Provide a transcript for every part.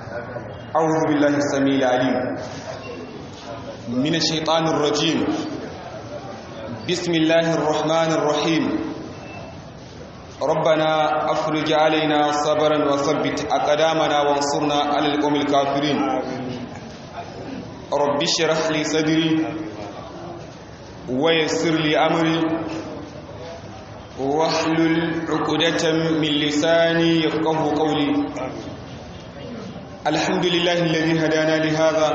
أعوذ بالله السميع العليم من الشيطان الرجيم بسم الله الرحمن الرحيم ربنا أفرج علينا صبرا وثبت أقدامنا وانصرنا على القوم الكافرين رب اشرح لي صدري ويسر لي أمري واحلل عقدة من لساني يفقه قولي الحمد لله الذي هدانا لهذا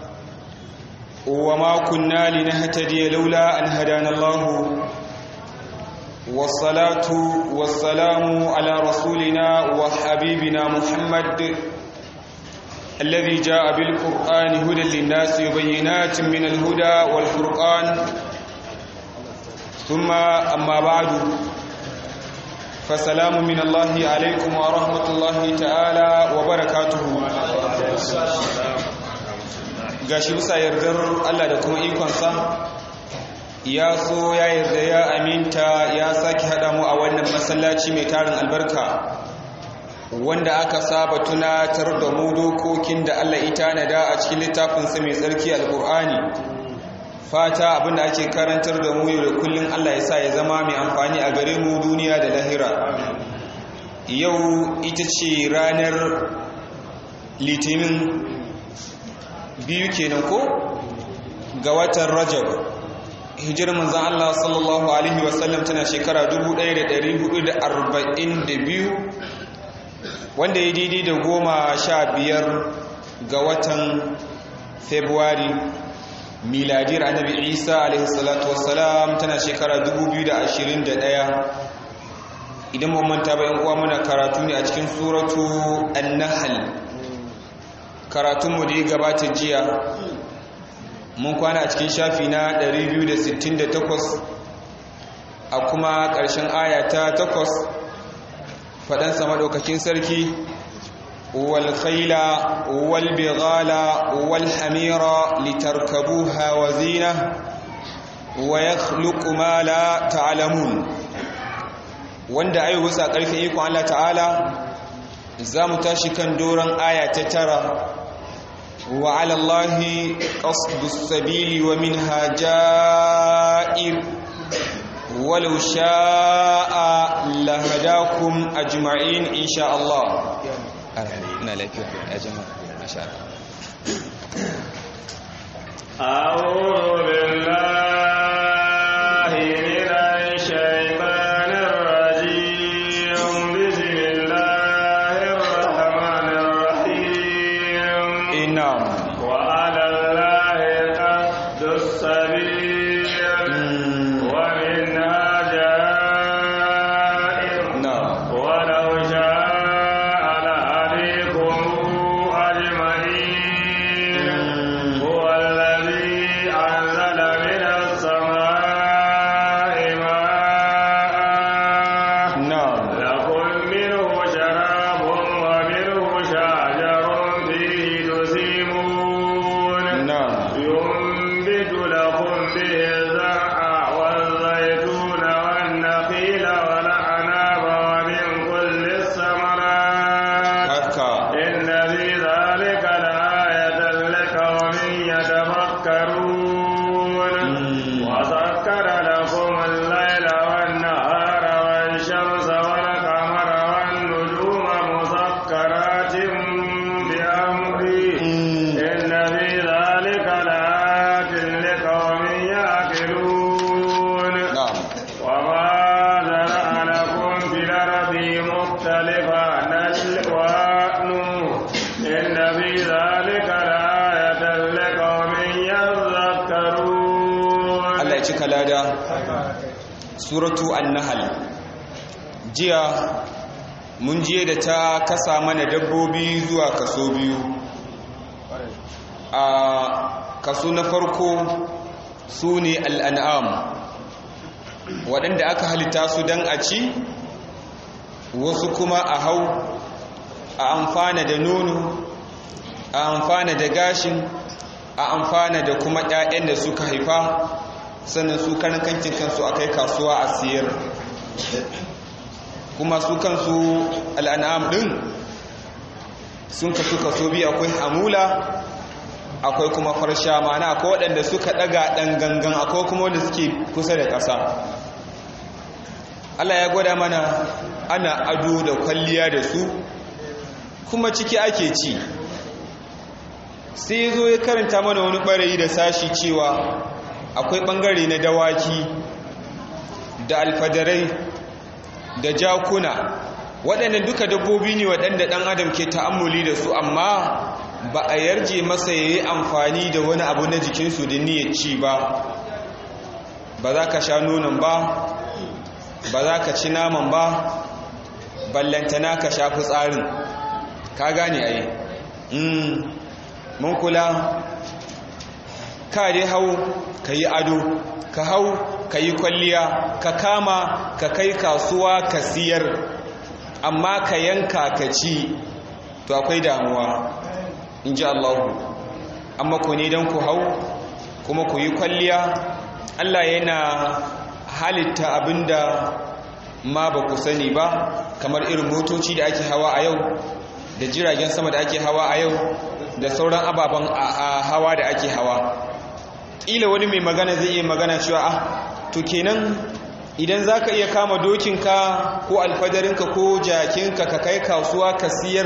وما كنا لنهتدي لولا أن هدانا الله والصلاة والسلام على رسولنا وحبيبنا محمد الذي جاء بالقرآن هدى للناس وبينات من الهدى والفرقان ثم أما بعد فسلام من الله عليكم ورحمة الله تعالى وبركاته gashi bisa yardar Allah da kuma ikonsa ya so ya yarda ya aminta ya sake haɗa mu a wannan masallaci mai tarin albarka wanda aka saba tunatar da mu dokokin da Allah ita nada a cikin littafinsa mai tsarki alkur'ani fata abinda ake karantar da mu yau da kullum Allah ya sa ya zama mai amfani a gare mu duniya da lahira yau ita ce ranar litinin biyu kenan ko ga watan rajab hijirar manzan Allah sallallahu alaihi wasallam tana shekara 1442 wanda ya daidai da goma sha biyar ga watan februari miladiyar annabi isa alaihi salatu wassalam tana shekara 2021 idan mun manta bayan uwa muna karatu ne a cikin suratu an-nahl karatunmu da ya gabata jiya mun kwana a cikin shafi na 268 a kuma ƙarshen aya ta 8 faɗansa maɗaukakin sarki والخيل والبغال والحمير لتركبوها وزينة ويخلق ما لا تعلمون wanda ayi wasa ƙarfin ikon Allah ta'ala za mu tashi kan doron aya ta tara wa alallahi qasdus sabili wa minha ja'ir walau sha'a lahadakum ajma'in insha Allah ina lafiya ya jama'a masha أعوذ بالله من الشيطان الرجيم بسم الله الرحمن الرحيم نعم وعلى الله قصد السبيل ومنها جائر نعم ولو شاء لهديكم أجمعين هو الذي أنزل من السماء ماء نعم لكم منه شراب ومنه شجر فيه تسيمون نعم ينبت لكم به الزرع والزيتون والنخيل والأعناب ومن كل الثمرات haka إن في ذلك لآية لقوم يتفكرون وسخر لكم الليل والنهار والشمس والقمر والنجوم مسخرات بأمره إن في ذلك لآيات لقوم يعقلون na'am وما زرع لكم في الأرض مختلفا ألوانه إن في ذلك لآية لقوم يذكرون Allah ya cika lada suratu an-nahl jiya mun je da ta kasa mana dabbobi zuwa kaso biyu a kaso na farko su ne al'an'am waɗanda aka halitta su don a ci wasu kuma a hau a amfana da nono a amfana da gashin a amfana da kuma 'ya'yan da suka haifa sannan su karan kankin kansu a kai kasuwa a siyar kuma su kansu al'an'am ɗin sun kasu kaso biyu akwai hamula akwai kuma farsha mana akwai waɗanda suka ɗaga ɗan gangan akwai kuma wanda suke kusa da ƙasa Allah ya gwada mana ana ado da kwalliya da su kuma ciki ake ci sai zo ya karanta mana wani ɓarayi da sashi cewa akwai ɓangare na dawaki da alfadarai da jakuna waɗannan duka dabbobi ne waɗanda ɗan adam ke ta'ammuli da su amma ba a yarje masa ya yi amfani da wani abu na jikinsu da niyyar ci ba ba za ka sha nonon ba ba za ka ci naman ba ballantana ka sha fitsarin ka gane ai mun kula ka dai hau ka yi ado ka hau ka yi kwalliya ka kama ka kai kasuwa ka siyar amma ka yanka ka ci to akwai damuwa in ji allahu amma ku ne don ku hau kuma ku yi kwalliya allah yana halitta abinda ma ba ku sani ba kamar irin motoci da ake hawa a yau da jiragen sama da ake hawa a yau da sauran ababen hawa da ake hawa ƙila wani mai magana zai iya magana cewa ah to kenan idan za ka iya kama dokinka ko alfadarinka ko jakinka ka kai kasuwa ka siyar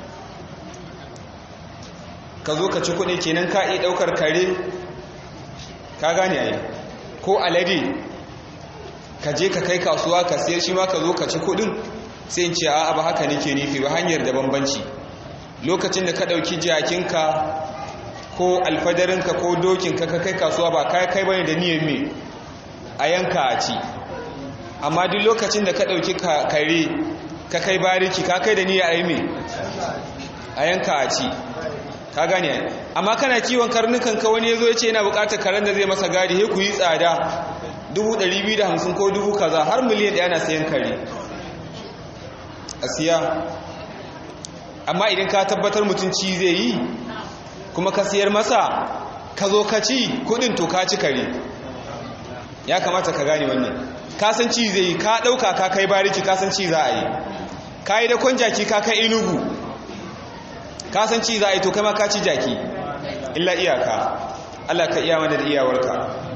ka zo ka ci kuɗi kenan ka iya ɗaukar kare ka gane ai ko alade ka je ka kai kasuwa ka siyar shi ma ka zo ka ci kuɗin sai in ce a ba haka nake nufi ba hanyar da bambanci lokacin da ka ɗauki jakinka ko alfadarinka ko dokinka ka kai kasuwa ba kai kai bane da niyyar me a yanka a ci amma duk lokacin da ka ɗauki kare ka kai bariki ka kai da niyyar a yi me a yanka a ci ka gane amma kana kiwon karnukan ka wani ya zo ya ce yana buƙatar karen da zai masa gadi he ku yi tsada 250 ko dubu kaza har miliyan ɗaya na sayan kare a siya amma idan ka tabbatar mutum ci zai yi kuma ka siyar masa ka zo ka ci kudin to ka ci kare ya kamata ka gane wannan ka san ci zai yi ka ɗauka ka kai bariki ka san ci za a yi ka yi da kwan jaki ka kai inugu ka san ci za a yi to kama ka ci jaki illa iyaka Allah ka iya mana da iyawarka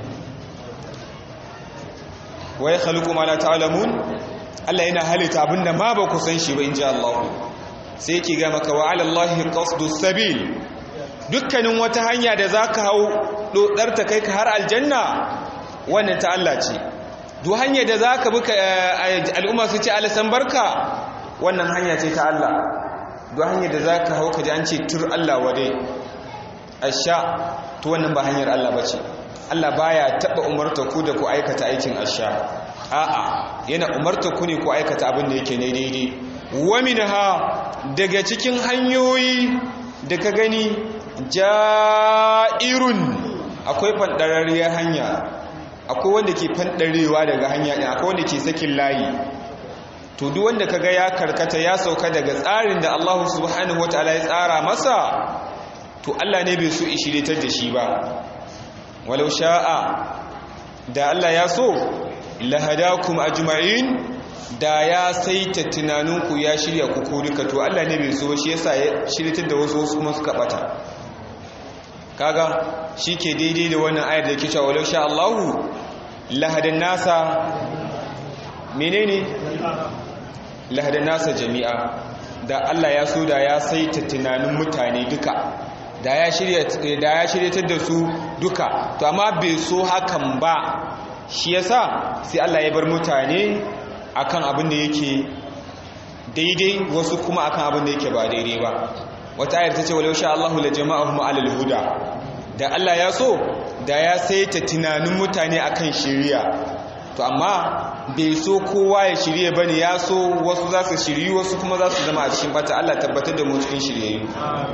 wa ya khaliqu ma la ta'lamun Allah yana halitta abinda ma ba ku san shi ba inji Allah sai yake ga maka wa 'ala Allahi qasdus sabil dukkanin wata hanya da zaka hau dodar ta kai ka har aljanna wannan ta Allah ce duk hanya da zaka bi al'umma su ce alasan barka wannan hanya ce ta Allah duk hanya da zaka hau ka ji an ce tur Allah wade asha to wannan ba hanyar Allah bace Allah baya taba umarta ku da ku aikata aikin asha a'a yana umarta ku ne ku aikata abin da yake ne daidai wa minha daga cikin hanyoyi da ka gani ja'irun akwai fandararriyar hanya akwai wanda ke fandarewa daga hanya din akwai wanda ke sakin layi to duk wanda kaga ya karkata ya sauka daga tsarin da Allah subhanahu wataala ya tsara masa to Allah ne bai so ishiritar da shi ba walau sha'a da Allah ya so lahadakum ajma'in da ya saita tunaninku ya shirya ku ko duka to Allah ne bai so shi yasa ya shiritar da wasu wasu kuma suka bata kaga shike daidai da wannan ayar da yake cewa walau sha Allahu lahadan nasa menene lahadan nasa jami'a da Allah ya so da ya saita tunanin mutane duka da ya shirya da ya shiryatar da su duka to amma bai so hakan ba shi yasa sai Allah ya bar mutane akan abin da yake daidai wasu kuma akan abin da yake ba daidai ba wata ayar ta ce walau sha Allahu la jama'ahum alal huda da Allah ya so da ya saita tunanin mutane akan shiriya to amma bai so kowa ya shirye bane ya so wasu za su shiryu wasu kuma za su zama a cikin bata Allah tabbatar da mu cikin shiryayyu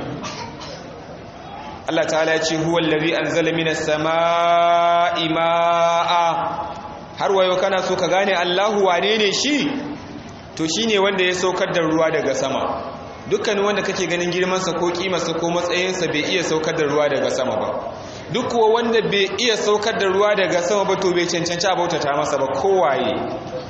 Allah ta'ala ya ce huwa allazi anzala minas samaa'i ma'a har wayo kana so ka gane Allahu wane ne shi to shine wanda ya saukar da ruwa daga sama dukkanin wanda kake ganin girmansa ko kimarsa ko matsayinsa bai iya saukar da ruwa daga sama ba duk kuwa wanda bai iya saukar da ruwa daga sama ba to bai cancanci a bautata masa ba kowaye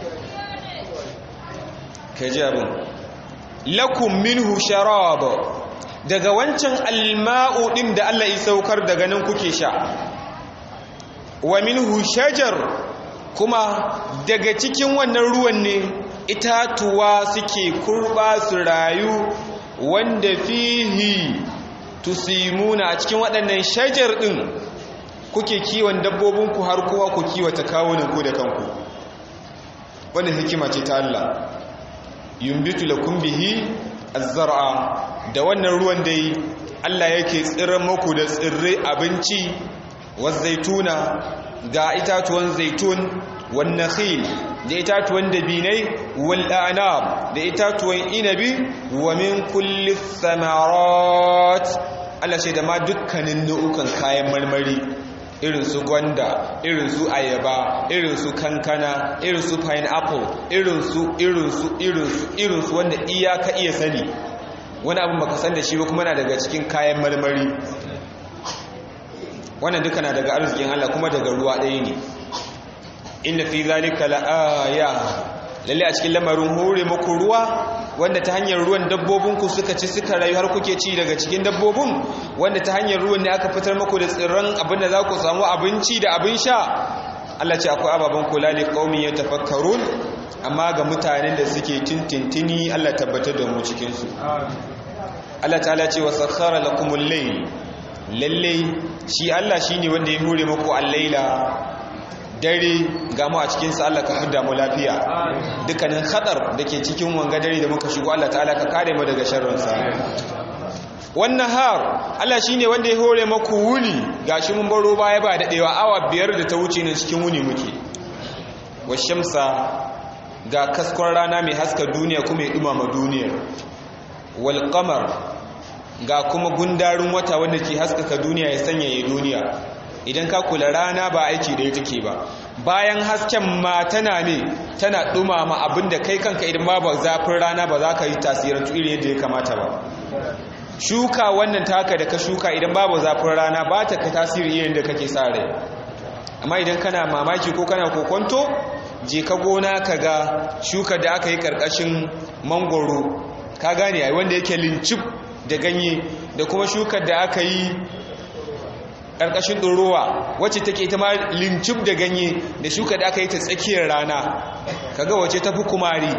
ka ji abin lakum minhu sharab daga wancan alma'u ɗin da Allah ya saukar daga nan kuke sha wa minhu shajar kuma daga cikin wannan ruwan ne itatuwa suke kurba su rayu wanda fihi tusimuna a cikin waɗannan shajar ɗin kuke kiwon dabbobinku har kowa ku kiwata kawunanku da kanku wannan hikima ce ta Allah yumbitu lakum bihi az-zar'a da wannan ruwan dai Allah yake tsirar muku da tsirrai abinci zaituna ga itatuwan zaitun wan nakhil da itatuwan dabinai wal a'nab da itatuwan inabi wa min kulli thamarat Allah shi da ma dukkanin nau'ukan kayan marmari irin su gwanda irin su ayaba irin su kankana irin su pineapple irin su irin su irin su irin su wanda iyaka iya sani wani abin baka san da shi ba kuma na daga cikin kayan marmari wannan duka na daga arzikin Allah kuma daga ruwa ɗaya ne inna fi zalika la'aya lalle a cikin lamarin hore muku ruwa wanda ta hanyar ruwan dabbobinku suka ci suka rayu har kuke ci daga cikin dabbobin wanda ta hanyar ruwan ne aka fitar muku da tsirran abinda za ku samu abinci da abin sha Allah ce akwai ababen kula ne qaumin yatafakkarun amma ga mutanen da suke tintintini Allah tabbatar da mu cikin su Allah ta'ala ce wa sakhara lakumul layl lalle shi Allah shine wanda ya hore muku al-laila dare ga mu a cikinsa Allah ka hudda mu lafiya dukkanin hadar da ke cikin wanga dare da muka shigo Allah ta'ala ka kare mu daga sharrinsa wannan har Allah shine wanda ya hore maku wuni gashi mun baro baya ba dadewa awa biyar da ta wuce ne cikin wuni muke washamsa ga kaskon rana mai haska duniya kuma ya dumama duniyar wal qamar ga kuma gundarin wata wanda ke haskaka duniya ya sanyaya duniya idan ka kula rana ba aiki da take ba bayan hasken ma tana ne tana dumama abinda kai kanka idan babu zafin rana ba za ka yi tasirantu irin yadda ya kamata ba shuka wannan taka da ka shuka idan babu zafin rana ba ta ka tasiri irin da kake sa rai amma idan kana mamaki ko kana kokonto je ka gona ka ga shuka da aka yi karkashin mangoro ka gane ai wanda yake lincip da ganye da kuma shukar da aka yi ƙarƙashin ɗorowa wacce take ita ma lincib da ganye da shuka da aka yi ta tsakiyar rana kaga wace tafi kumari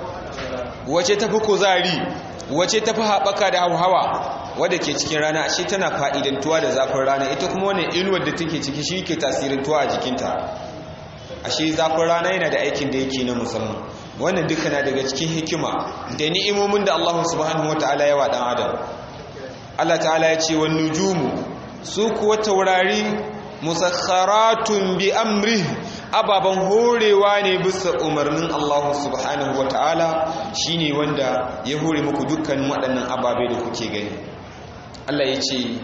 wace tafi kuzari wace tafi haɓaka da hauhawa wadda ke cikin rana ashe tana fa'idantuwa da zafin rana ita kuma wannan inuwar da take ciki shi ke tasirintuwa a jikinta ashe zafin rana yana da aikin da yake na musamman wannan duka na daga cikin hikima da ni'imomin da Allah subhanahu wataala ya wa dan adam Allah ta'ala ya ce wan nujumu su kuwa taurari musakharatun bi amri ababan horewa ne bisa umarnin Allah subhanahu wataala shine wanda ya hore muku dukkan waɗannan ababe da kuke gani Allah ya ce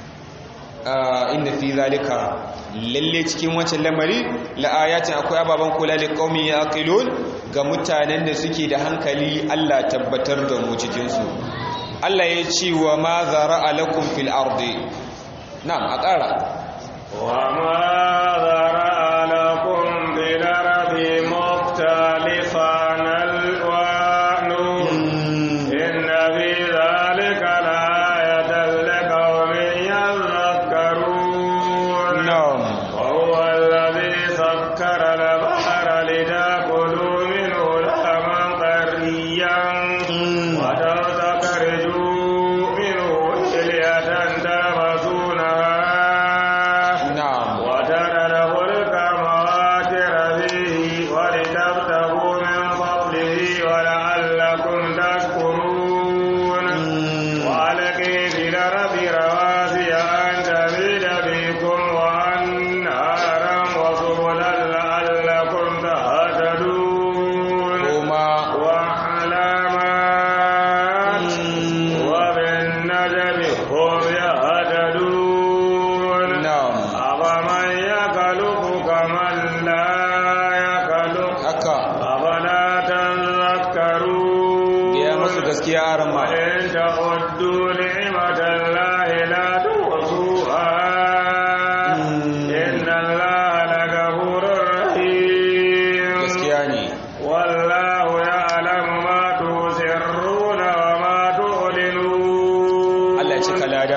inna fi zalika lalle cikin wancan lamari la'ayatin akwai ababen kula da qaumi yaqilun ga mutanen da suke da hankali Allah tabbatar da mu cikin su Allah ya ce wa ma zara'a lakum fil ardi na'am a ƙara wa ma zara'a lakum fil ardi mukhtalifan alwanu inna fi dhalika la'ayatan liqaumin yadhakkarun na'am wa huwa alladhi sakkara al-bahra litaqulu minhu lahman qariyan wa tastaqriju minhu hilyatan tabasunaha na'am وترى cika lada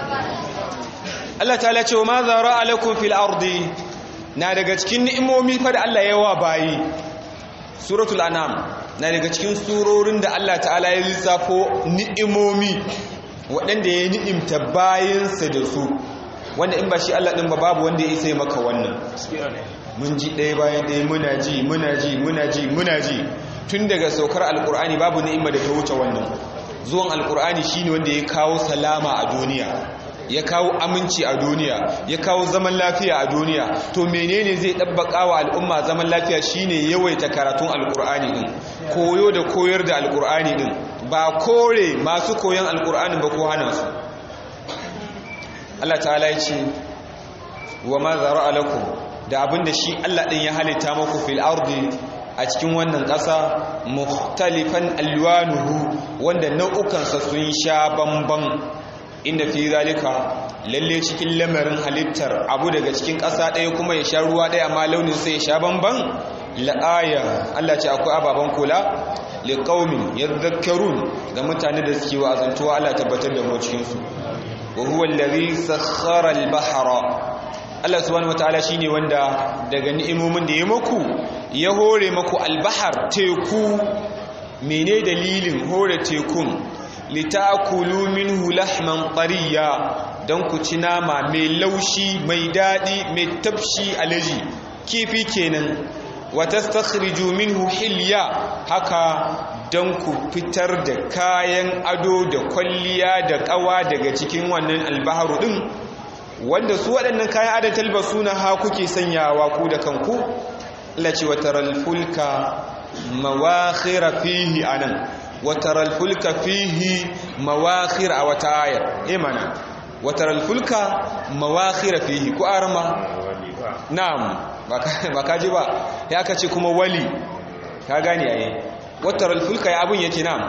Allah ta ce wa ma zara alaikum fil ardi na daga cikin ni'imomi fa da Allah yawa bayi suratul anam na daga cikin surorin da Allah ta'ala ya lissafo ni'imomi waɗanda ya ni'imta bayinsa da su wanda in ba shi Allah ɗin ba babu wanda ya isa maka wannan mun ji ɗaya bayan ɗaya muna ji muna ji muna ji muna ji tun daga saukar alkur'ani babu ni'ima da ta wuce wannan zuwan alkur'ani shine wanda ya kawo salama a duniya ya kawo aminci a duniya ya kawo zaman lafiya a duniya to menene zai dabbaka wa al'umma zaman lafiya shine yawaita karatun alkur'ani din koyo da koyar da alkur'ani din ba kore masu koyon alkur'ani ba ko hana su Allah ta'ala ya ce wa ma zara'a lakum da abinda shi Allah din ya halitta muku fil ardi a cikin wannan ƙasa mukhtalifan alwanuhu wanda nau'ukansa sun sha bamban inda fi zalika lalle cikin lamarin halittar abu daga cikin ƙasa ɗaya kuma ya sha ruwa ɗaya amma launin sai ya sha bamban la'aya Allah ce akwai ababen kula liqaumin yadhakkarun ga mutane da suke wa'azantuwa Allah tabbatar da mu cikin su wa huwa allazi sakhkhara al-bahra Allah subhanahu wataala shine wanda daga ni'imomin da ya maku ya hore maku albahar teku mene dalilin hore tekun litakulu minhu lahman qariya dan ku ci nama mai laushi mai dadi mai tafshi alaji kifi kenan wa tastakhriju minhu hilya haka dan ku fitar da kayan ado da kwalliya da kawa daga cikin wannan albaharu din wanda su waɗannan kayan adon talbasu na ha kuke sanyawa ku da kanku lace wataral fulka mawakhira fihi anan wataral fulka fihi mawakhir a wata ayar imana wataral fulka mawakhira fihi ku arma na'am ba ka ji ba ya ka ce kuma wali ka gane yayi wataral fulka ya abun yake na'am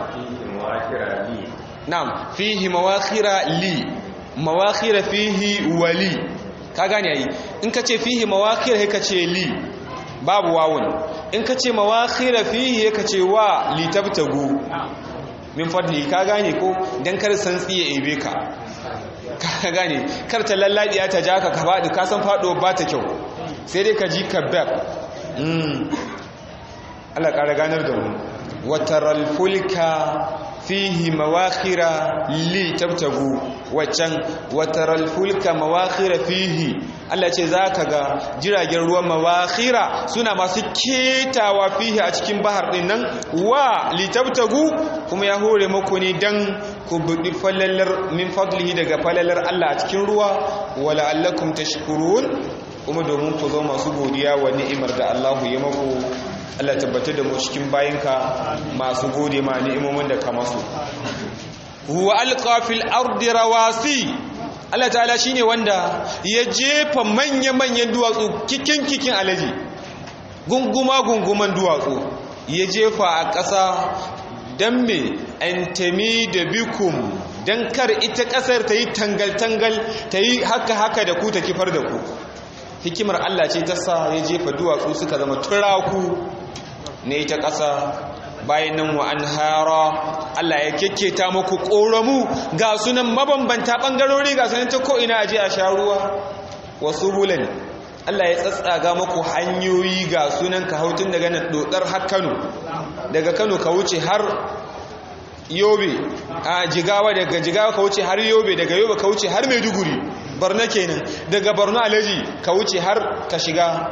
na'am fihi mawakhira li mawakhira fihi wali ka gane yayi in ka ce fihi mawakhira sai ka ce li babu wawun in ka ce mawakhira fihi ka ce wa li tabtagu min fadli ka gane ko dan kar san tsiye ebe ka ka gane kar ta lalladiya ta jaka ka fadi ka san fado ba ta kyau sai dai ka ji kabab mm Allah ƙara ganar da mu wataral fulka fihi mawakhira li tabtagu waccan wataral fulka mawakhira fihi Allah ce zaka ga jiragen ruwan mawakhira suna masu ketawa fihi a cikin bahar din nan wa li tabtagu kuma ya hore muku ne dan ku budi falalar min fadlihi daga falalar Allah a cikin ruwa wala allakum tashkurun kuma domin ku zo masu godiya wa ni'imar da Allah ya muku Allah tabbatar da mu cikin bayinka masu gode ma ni'imomin da ka masu huwa alqa fil ardi rawasi Allah ta'ala shine wanda ya jefa manya-manyan duwatsu kikin kikin alaji gunguma gunguman duwatsu ya jefa a ƙasa dan me antami da bikum dan kar ita ƙasar ta yi tangal-tangal ta yi haka-haka da ku ta kifar da ku hikimar Allah ce ta sa ya jefa duwatsu suka zama turaku ne ta ƙasa bayan nan wa an hara Allah ya kekketa muku ƙoramu ga sunan mabambanta ɓangarori ga sunan ta ko'ina aje a sha ruwa wasu bulan Allah ya tsatsaga muku hanyoyi ga sunan ka hautun daga nan dodar har Kano daga Kano ka wuce har Yobe a Jigawa daga Jigawa ka wuce har Yobe daga Yobe ka wuce har Maiduguri Borno kenan daga Borno Alaji ka wuce har ka shiga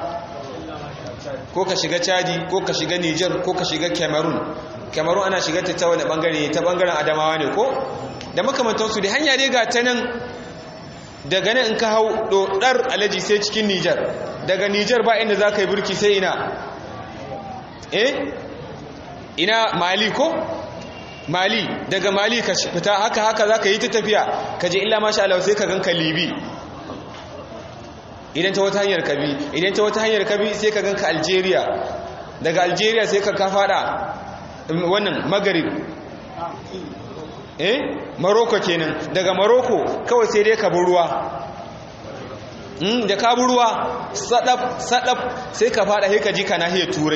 ko ka shiga chadi ko ka shiga niger ko ka shiga cameroon cameroon ana shiga ta wani bangare ta bangaren adamawa ne ko da makamantansu da hanya dai ga ta nan daga nan in ka hau dodar alaji sai cikin niger daga niger ba inda za ka yi burki sai ina eh ina mali ko mali daga mali ka fita haka haka za ka yi ta tafiya ka je illa masha Allah sai ka ganka libi idan ta wata hanyar kabi idan ta wata hanyar kabi sai ka ganka algeria daga algeria sai ka fada wannan magarib eh maroko kenan daga maroko kawai sai dai ka bi ruwa da ka bi ruwa sadaf sadaf sai ka fada sai ka ji kana hiyar turai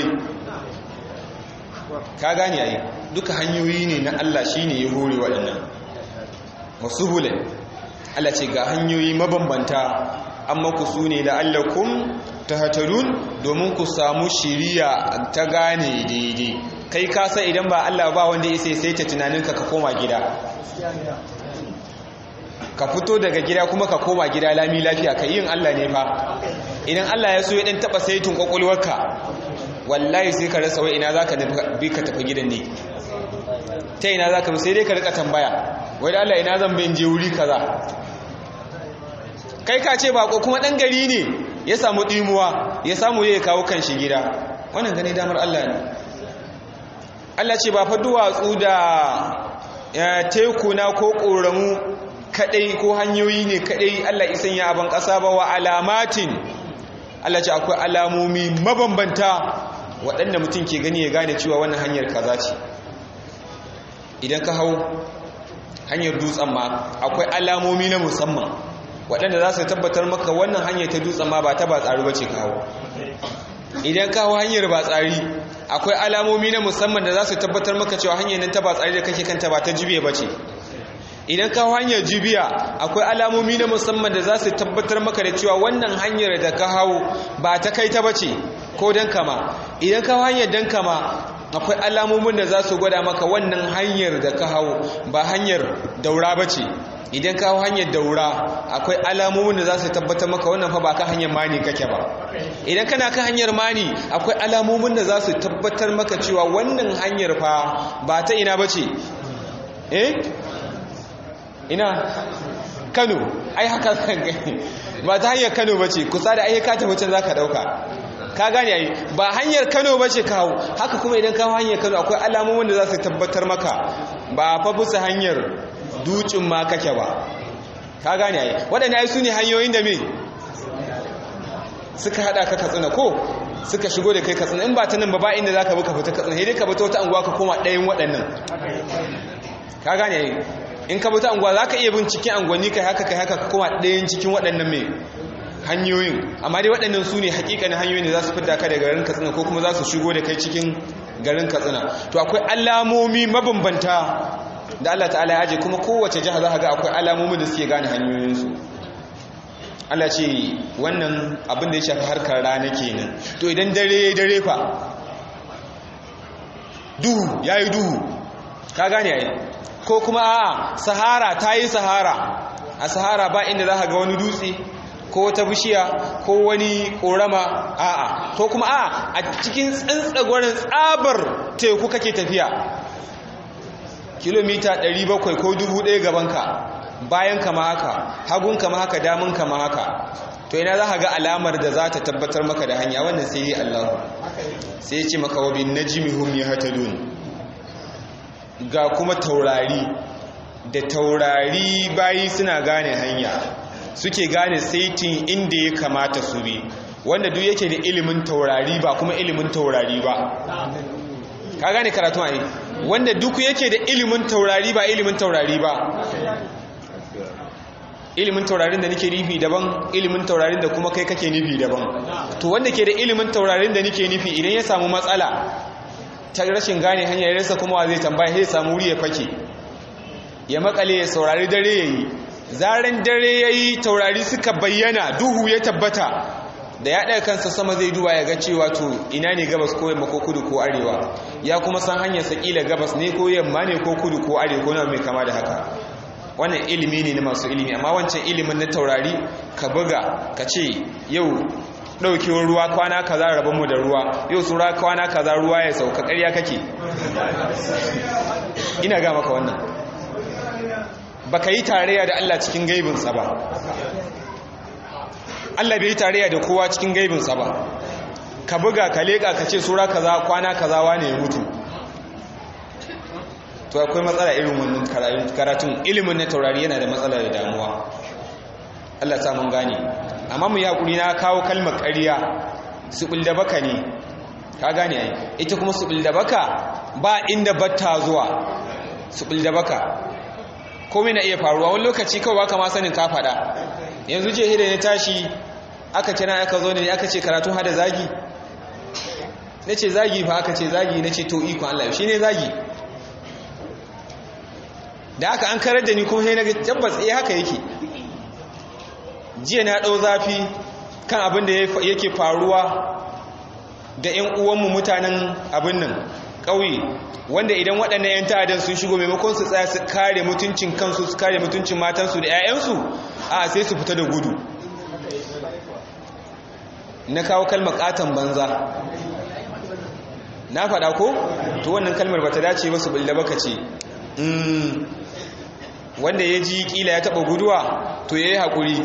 ka gane yayi duka hanyoyi ne na Allah shine ya hore waɗannan wasu hulun Allah ce ga hanyoyi mabambanta amma ku su ne la'allakum tahtadun domin ku samu shiriya ta gane daidai kai ka san idan ba Allah ba wanda ya sai ta tunaninka ka koma gida ka fito daga gida kuma ka koma gida lami lafiya ka yin Allah ne fa idan Allah ya so ya dan taba saitin kwakwalwarka wallahi sai ka rasa wai ina zaka bi ka tafi gidan ne ta ina zaka bi sai dai ka rika tambaya wai da Allah ina zan bin je wuri kaza kai ka ce bako kuma dan gari ne ya samu dimuwa ya samu ya kawo kan shi gida wannan gani damar Allah ne Allah ce ba fa duwatsu da tekuna ko ƙoramu kadai ko hanyoyi ne kadai Allah isan ya aban ƙasa ba wa alamatin Allah ce akwai alamomi mabambanta waɗanda mutum ke gani ya gane cewa wannan hanyar kaza ce idan ka hau hanyar dutsen ma akwai alamomi na musamman waɗanda za su tabbatar maka wannan hanyar ta dutsen ma ba ta ba tsari ba ce ka hau idan ka hau hanyar ba tsari akwai alamomi na musamman da za su tabbatar maka cewa hanyar nan ta ba tsari da kake kanta ba ta jibiya ba ce idan ka hanyar jibiya akwai alamomi na musamman da za su tabbatar maka da cewa wannan hanyar da ka hau ba ta kai ta bace ko dan kama idan ka hanyar dan kama akwai alamomin da za su gwada maka wannan hanyar da ka hau ba hanyar daura bace idan ka hau hanyar daura akwai alamomin da za su tabbatar maka wannan fa ba ka hanyar mani kake ba idan kana kan hanyar mani akwai alamomin da za su tabbatar maka cewa wannan hanyar fa ba ta ina bace eh ina kano ai haka zan gani ba ta hanyar kano ba ce kusa da ayyuka ta wucin za ka ɗauka ka gane ai ba hanyar kano ba ce kawo haka kuma idan kawo hanyar kano akwai alamomin da za su tabbatar maka ba fa bisa hanyar dukin ma kake ba ka gane ai waɗanda ai su ne hanyoyin da me suka haɗa ka katsina ko suka shigo da kai katsina in ba ta nan ba ba inda za ka bi ka fita katsina sai dai ka bi ta wata anguwa ka koma ɗayan waɗannan ka gane ai in ka bata anguwa za ka iya bin cikin anguwanni kai haka kai haka kuma ɗayan cikin waɗannan mai hanyoyin amma dai waɗannan su ne hakikanin hanyoyin da za su fidda ka da garin katsina ko kuma za su shigo da kai cikin garin katsina to akwai alamomi mabambanta da Allah ta'ala ya aje kuma kowace jiha za ka ga akwai alamomi da suke gane hanyoyinsu Allah ce wannan abin da ya shafi harkar rana kenan to idan dare dare fa duhu yayi duhu ka gane yayi ko kuma a sahara ta yi sahara a sahara ba inda za ka ga wani dutse ko wata bishiya ko wani ƙorama a'a ko kuma a a cikin tsantsagwarin tsabar teku kake tafiya kilomita 700 ko 1000 gabanka bayan kama haka hagun kama haka damun kama haka to ina za ka ga alamar da za ta tabbatar maka da hanya wannan sai yi allahu sai ce maka wabin najimihum ya hatadun ga kuma taurari da taurari bayi suna gane hanya suke gane saitin inda ya kamata su bi wanda duk yake da ilimin taurari ba kuma ilimin taurari ba ka gane karatu ne wanda duk yake da ilimin taurari ba ilimin taurari ba ilimin taurarin da nake nufi daban ilimin taurarin da kuma kai kake nufi daban to wanda ke da ilimin taurarin da nake nufi idan ya samu matsala ta rashin gane hanyar rasa kuma wa zai tambaya sai samu wuri ya fake ya makale ya saurari dare ya yi zaren dare ya yi taurari suka bayyana duhu ya tabbata da ya ɗaya kansa sama zai duba ya ga cewa to ina ne gabas ko yamma ko kudu ko arewa ya kuma san hanyar sakila gabas ne ko yamma ne ko kudu ko arewa ko mai kama da haka wannan ilimi ne na masu ilimi amma wancan ilimin na taurari ka buga ka ce yau ɗaukewar ruwa kwana kaza rabonmu da ruwa yau tsura kwana kaza ruwa ya sauka ƙarya kake ina ga maka wannan ba ka yi tarayya da Allah cikin gaibinsa ba Allah bai yi tarayya da kowa cikin gaibinsa ba ka buga ka leƙa ka ce tsura kaza kwana kaza wane ya mutu to akwai matsala irin wannan karatun ilimin na taurari yana da matsala da damuwa Allah ta mun gane amma mu yakuri na kawo kalmar ƙarya suɓul da baka ne ka gane ai ita kuma suɓul da baka ba inda batta zuwa suɓul da baka komai na iya faruwa wani lokaci kawai baka ma sanin ka faɗa yanzu je hida ne tashi aka kira aka zo ne aka ce karatu hada zagi na ce zagi fa aka ce zagi na ce to ikon Allah shi ne zagi da haka an karar da ni kuma sai na ga tabbas eh haka yake jiya na ɗau zafi kan abin da yake faruwa da 'yan uwanmu mutanen abin nan ƙauye wanda idan waɗannan 'yan ta'adar sun shigo maimakon su tsaya su kare mutuncin kansu su kare mutuncin matansu da 'ya'yansu a sai su fita da gudu na kawo kalmar ƙaton banza na faɗa ko to wannan kalmar ba ta dace ba su bulle baka ce wanda ya ji kila ya taɓa guduwa to ya yi haƙuri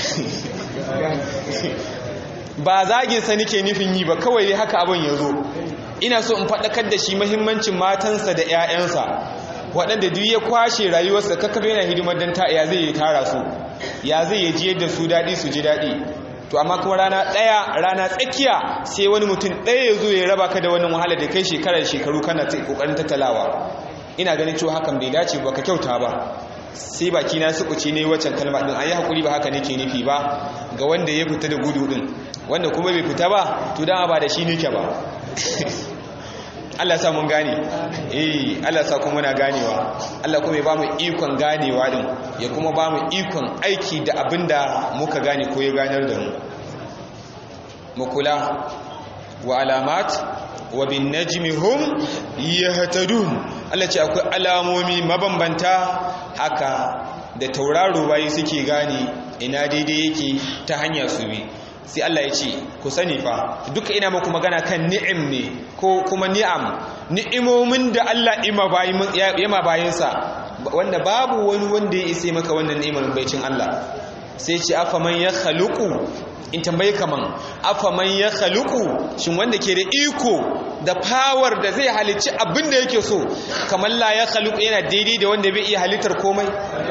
ba zaginsa nike nufin yi ba kawai haka abin ya zo ina so in faɗakar da shi mahimmancin matansa da 'ya'yansa waɗanda duk ya kwashe rayuwarsa kakkafe yana hidimar don ta ya zai yi tara su ya zai yi jiyar da su daɗi su ji daɗi to amma kuma rana ɗaya rana tsakiya sai wani mutum ɗaya ya zo ya raba ka da wannan wahala da kai shekarar shekaru kana ƙoƙarin tattalawa ina ganin cewa hakan bai dace ba ka kyauta ba sai baki na sukuci ne waccan kalma din ayi hakuri ba haka nake nufi ba ga wanda ya fita da gudu din wanda kuma bai fita ba to dan ba da shi nake ba Allah sa mun gane eh Allah sa kuma muna ganewa Allah kuma ya ba mu ikon ganewa din ya kuma ba mu ikon aiki da abinda muka gane ko ya ganar da mu mu kula wa alamat wa bin najmi hum yahtadun Allah ce akwai alamomi mabambanta haka da tauraro bayi suke gane ina daidai yake ta hanya su bi sai Allah ya ce ku sani fa duka ina muku magana kan ni'im ne ko kuma ni'am ni'imomin da Allah ima bayin yama bayinsa wanda babu wani wanda ya isa maka wannan ni'imar baicin Allah sai ce afa man ya khaluqu in tambaye kaman afa man ya khaluqu shin wanda ke da iko da power da zai halicci abin da yake so kamar la ya khaluqu yana daidai da wanda bai iya halittar komai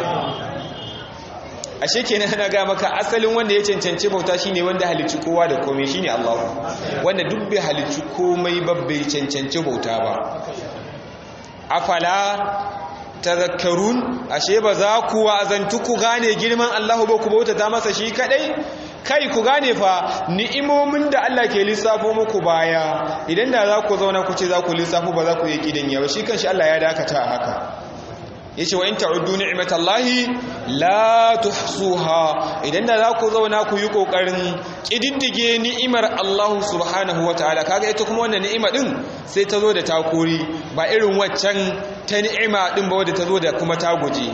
ashe kenan ana ga maka asalin wanda ya cancanci bauta shine wanda halicci kowa da komai shine Allah wanda duk bai halicci komai ba bai cancanci bauta ba afala tazakkarun ashe ba za ku wa'azantu ku gane girman Allah ba ku bauta ta masa shi kadai kai ku gane fa ni'imomin da Allah ke lissafo muku baya idan da za ku zauna ku ce za ku lissafo ba za ku yi kidan yawa shi kanshi Allah ya dakata a haka yace wa in ta'uddu ni'matallahi la tuhsuha idan da za ku zauna ku yi kokarin kididdige ni'imar Allah subhanahu wataala kaga ita kuma wannan ni'ima din sai ta zo da takuri ba irin waccan ta ni'ima din ba wadda ta zo da kuma ta guje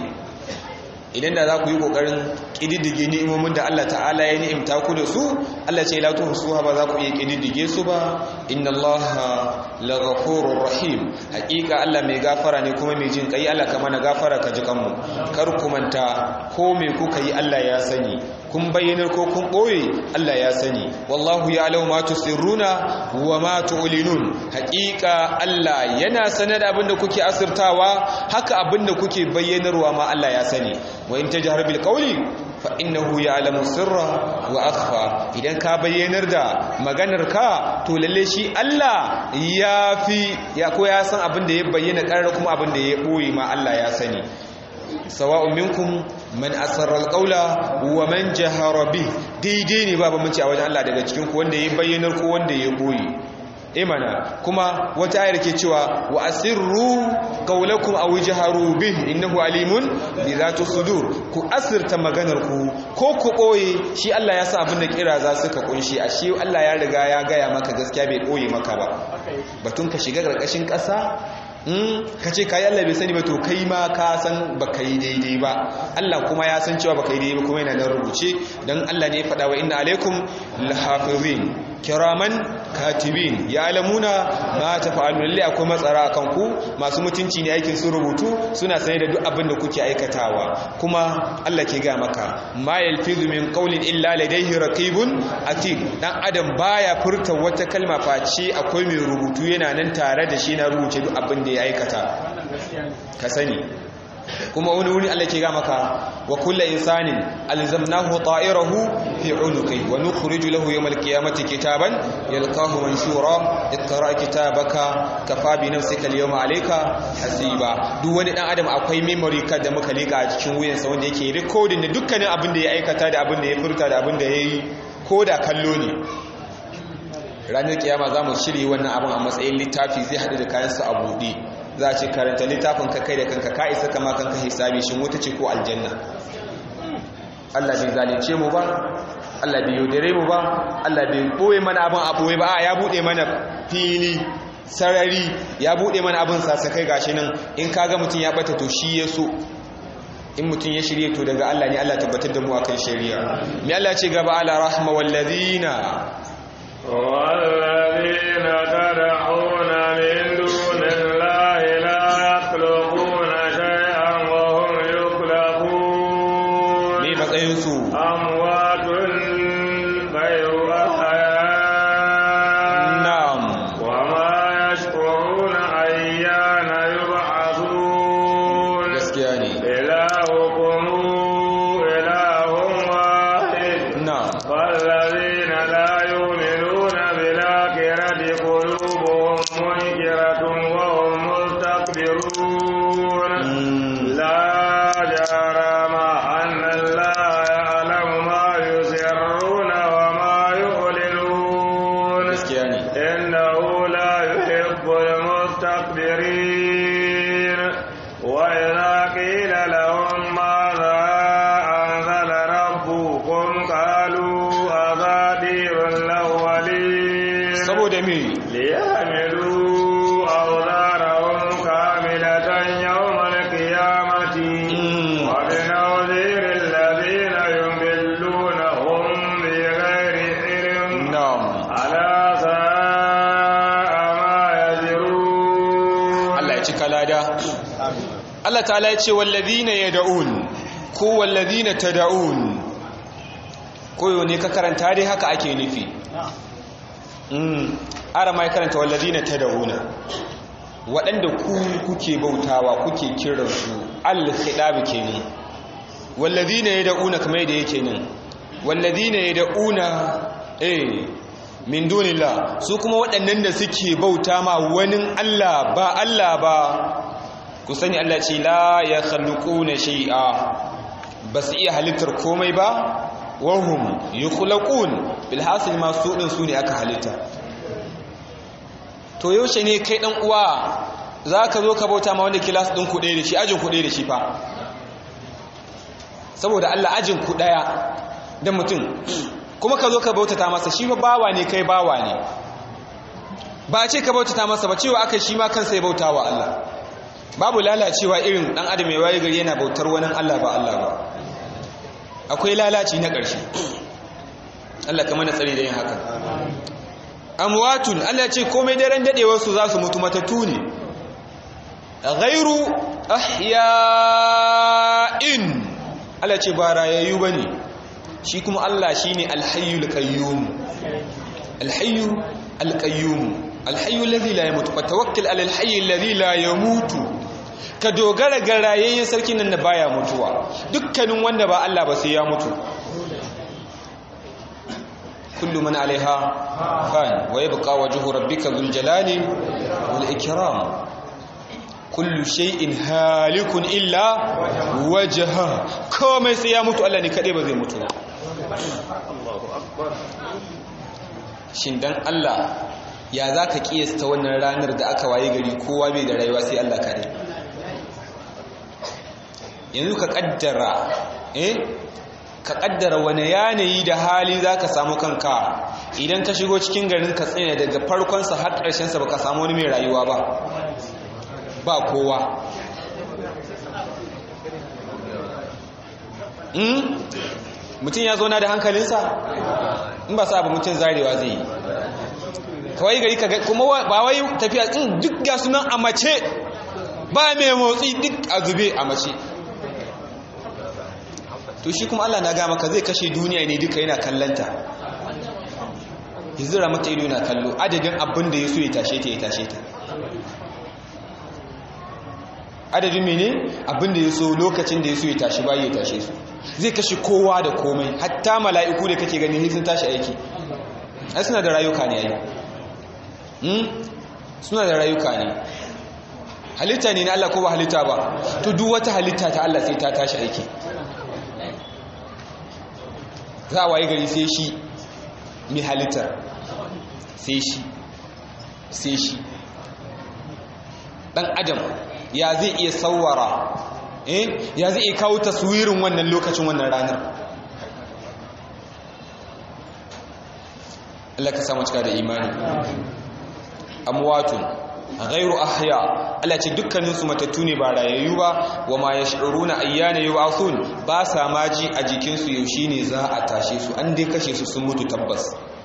idan da za ku yi ƙoƙarin ƙididdige ni'imomin da Allah ta'ala ya ni'imta ku da su Allah ce la tuhsuha ba za ku iya ƙididdige su ba inna Allah la ghafurur rahim haƙiƙa Allah mai gafara ne kuma mai jin kai Allah ka mana gafara ka ji kanmu kar ku manta ko me kuka yi Allah ya sani kun bayyanar ko kun ɓoye Allah ya sani wallahu ya'lamu ma tusirruna wa ma tu'linun haƙiƙa Allah yana sanar da abinda kuke asirtawa haka abinda kuke bayyanarwa ma Allah ya sani wa in tajhar bil qawli fa innahu ya'lamu sirra wa akhfa idan ka bayyanar da maganar ka to lalle shi Allah ya fi ya ko ya san abinda ya bayyana ƙarar kuma abinda ya ɓoye ma Allah ya sani sawa'un minkum man asarra alqawla wa man jahara bih daidai ne babu mun ci a wajen Allah daga cikin ku wanda ya bayyanar ko wanda ya boye imana kuma wata ayar ke cewa wa asirru qawlakum aw jaharu bih innahu alimun bi zati sudur ku asirta maganar ku ko ku boye shi Allah ya sa abin da kira za su ka kunshi ashe Allah ya riga ya gaya maka gaskiya bai boye maka ba batun ka shiga karkashin ƙasa ka ce kayi Allah bai sani ba to kai ma ka san ba ka yi daidai ba Allah kuma ya san cewa ba ka yi daidai ba kuma yana nan rubuce don Allah ne ya faɗa wa inna alaikum lahafizin kiraman katibin ya alamuna ma ta fa'alu lalle akwai matsara a kanku masu mutunci ne aikin sun rubutu suna sanye da duk abin da kuke aikatawa kuma Allah ke ga maka ma yalfizu min qawlin illa ladayhi raqibun atid dan adam baya furta wata kalma face akwai mai rubutu yana nan tare da shi na rubuce duk abin da ya aikata ka sani kuma wani wuri Allah ke ga maka wa kullu insanin alzamnahu ta'irahu fi unuqi wa nukhriju lahu yawm alqiyamati kitaban yalqahu manshura iqra kitabaka kafa bi nafsika alyawma alayka hasiba duk wani dan adam akwai memory card da muka lika a cikin wuyansa wanda yake recording da dukkanin abin da ya aikata da abin da ya furta da abin da yayi ko da kallo ne ranar kiyama za mu shirye wannan abin a matsayin littafi zai haɗu da kayansa a buɗe za a ce karanta littafin ka kai da kanka ka isa kama kanka hisabi shin wuta ce ko aljanna Allah bai zalunce mu ba Allah bai yaudare mu ba Allah bai boye mana abin a boye ba a ya bude mana fili sarari ya bude mana abin sasakai gashi nan in kaga mutum ya bata to shi ya so in mutum ya shirye to daga Allah ne Allah tabbatar da mu akan shari'a me Allah ce gaba ala rahma wallazina والذين تدعون من دون الله لا يخلقون شيئا وهم يخلقون me matsayin su أموات غير أحياء na'am وما يشكرون أيان يبعثون gaskiya ne إلهكم إله واحد na'am والذين لا يؤمنون بالآخرة قلوبهم منكرة وهم مستكبرون Mm. لا جرم أن الله يعلم ما يسرون وما يعلنون gaskiya ne إنه لا يحب المستكبرين وإذا قيل لهم ماذا أنزل ربكم قالوا أساطير الأولين saboda me ليحملوا أوزارهم كاملة يوم القيامة Mm. وبنظير الذين يضلونهم بغير علم na'am ألا ساء ما يزرون Allah ya cika lada Allah ta'ala ya ce wallazina yad'un ko wallazina tad'un koyo ne ka karanta dai haka ake nufi mm ara mai karanta wallazina tad'una waɗanda ku kuke bautawa kuke kiransu al-khidab kenan wallazina yad'una kamar da yake nan wallazina yad'una eh min dunillah su kuma waɗannan da suke bauta ma wani Allah ba Allah ba ku sani Allah ce la ya khalquna shay'a ba su iya halittar komai ba wahum yukhlaqun bil hasil ma su din su ne aka halitta to yaushe ne kai dan uwa zaka zo ka bauta ma wanda kilas din ku ɗaya da shi ajin ku ɗaya da shi fa saboda Allah ajin ku ɗaya da mutum kuma ka zo ka bautata masa shi fa bawa ne kai bawa ne ba a ce ka bautata masa ba cewa aka shi ma kansa ya bauta wa Allah babu lalacewa irin dan adam ya waye gari yana bautar wani Allah ba Allah ba akwai lalaci na ƙarshe Allah ka mana tsare da yin haka amwatun Allah ya ce komai daren dadewar su za su mutu matattu ne ghairu ahya'in Allah ya ce ba rayayyu bane shi kuma Allah shine alhayyul qayyum alhayyu alqayyum alhayyu alladhi la yamutu fatawakkal ala alhayy alladhi la yamutu ka dogara ga rayayyen sarkin nan da baya mutuwa dukkanin wanda ba Allah ba sai ya mutu kullu man alaiha fan wa yabqa wajhu rabbika dhul jalali wal ikram kullu shay'in halikun illa wajha komai sai ya mutu Allah ne kade ba zai mutu shin dan Allah ya zaka kiyasta wannan ranar da aka waye gari kowa bai da rayuwa sai Allah kade yanzu ka kaddara eh ka kaddara wani yanayi da hali zaka samu kanka idan ka shigo cikin garin ka tsaya daga farkon sa har ƙarshen sa baka samu wani mai rayuwa ba ba kowa hmm? mutum ya zauna da hankalinsa in ba sa ba mutum zarewa zai yi kawai gari ka kuma ba wai tafiya in duk ga sunan a mace ba mai motsi duk a zube a mace to shi kuma Allah na gama ka zai kashe duniya ne duka yana kallanta ya zira mata ido na kallo adadin abin da ya so ya tashe ta ya tashe ta adadin mene abin da ya so lokacin da ya so ya tashi bayi ya tashe su zai kashe kowa da komai hatta mala'iku da kake gani sun tashi aiki ai suna da rayuka ne ai suna da rayuka ne halitta ne na Allah ko ba halitta ba to duk wata halitta ta Allah sai ta tashi aiki za a waye gari sai shi mai halittar sai shi sai shi dan adam ya zai iya sawara eh ya zai iya kawo taswirin wannan lokacin wannan ranar Allah ka samu cika da imani amwatun ghairu ahya Allah ce dukkanin su matattu ne ba rayayyu ba wa ma yash'uruna ayyana yub'athun ba sa maji a jikin su yaushe ne za a tashe su an dai kashe su sun mutu tabbas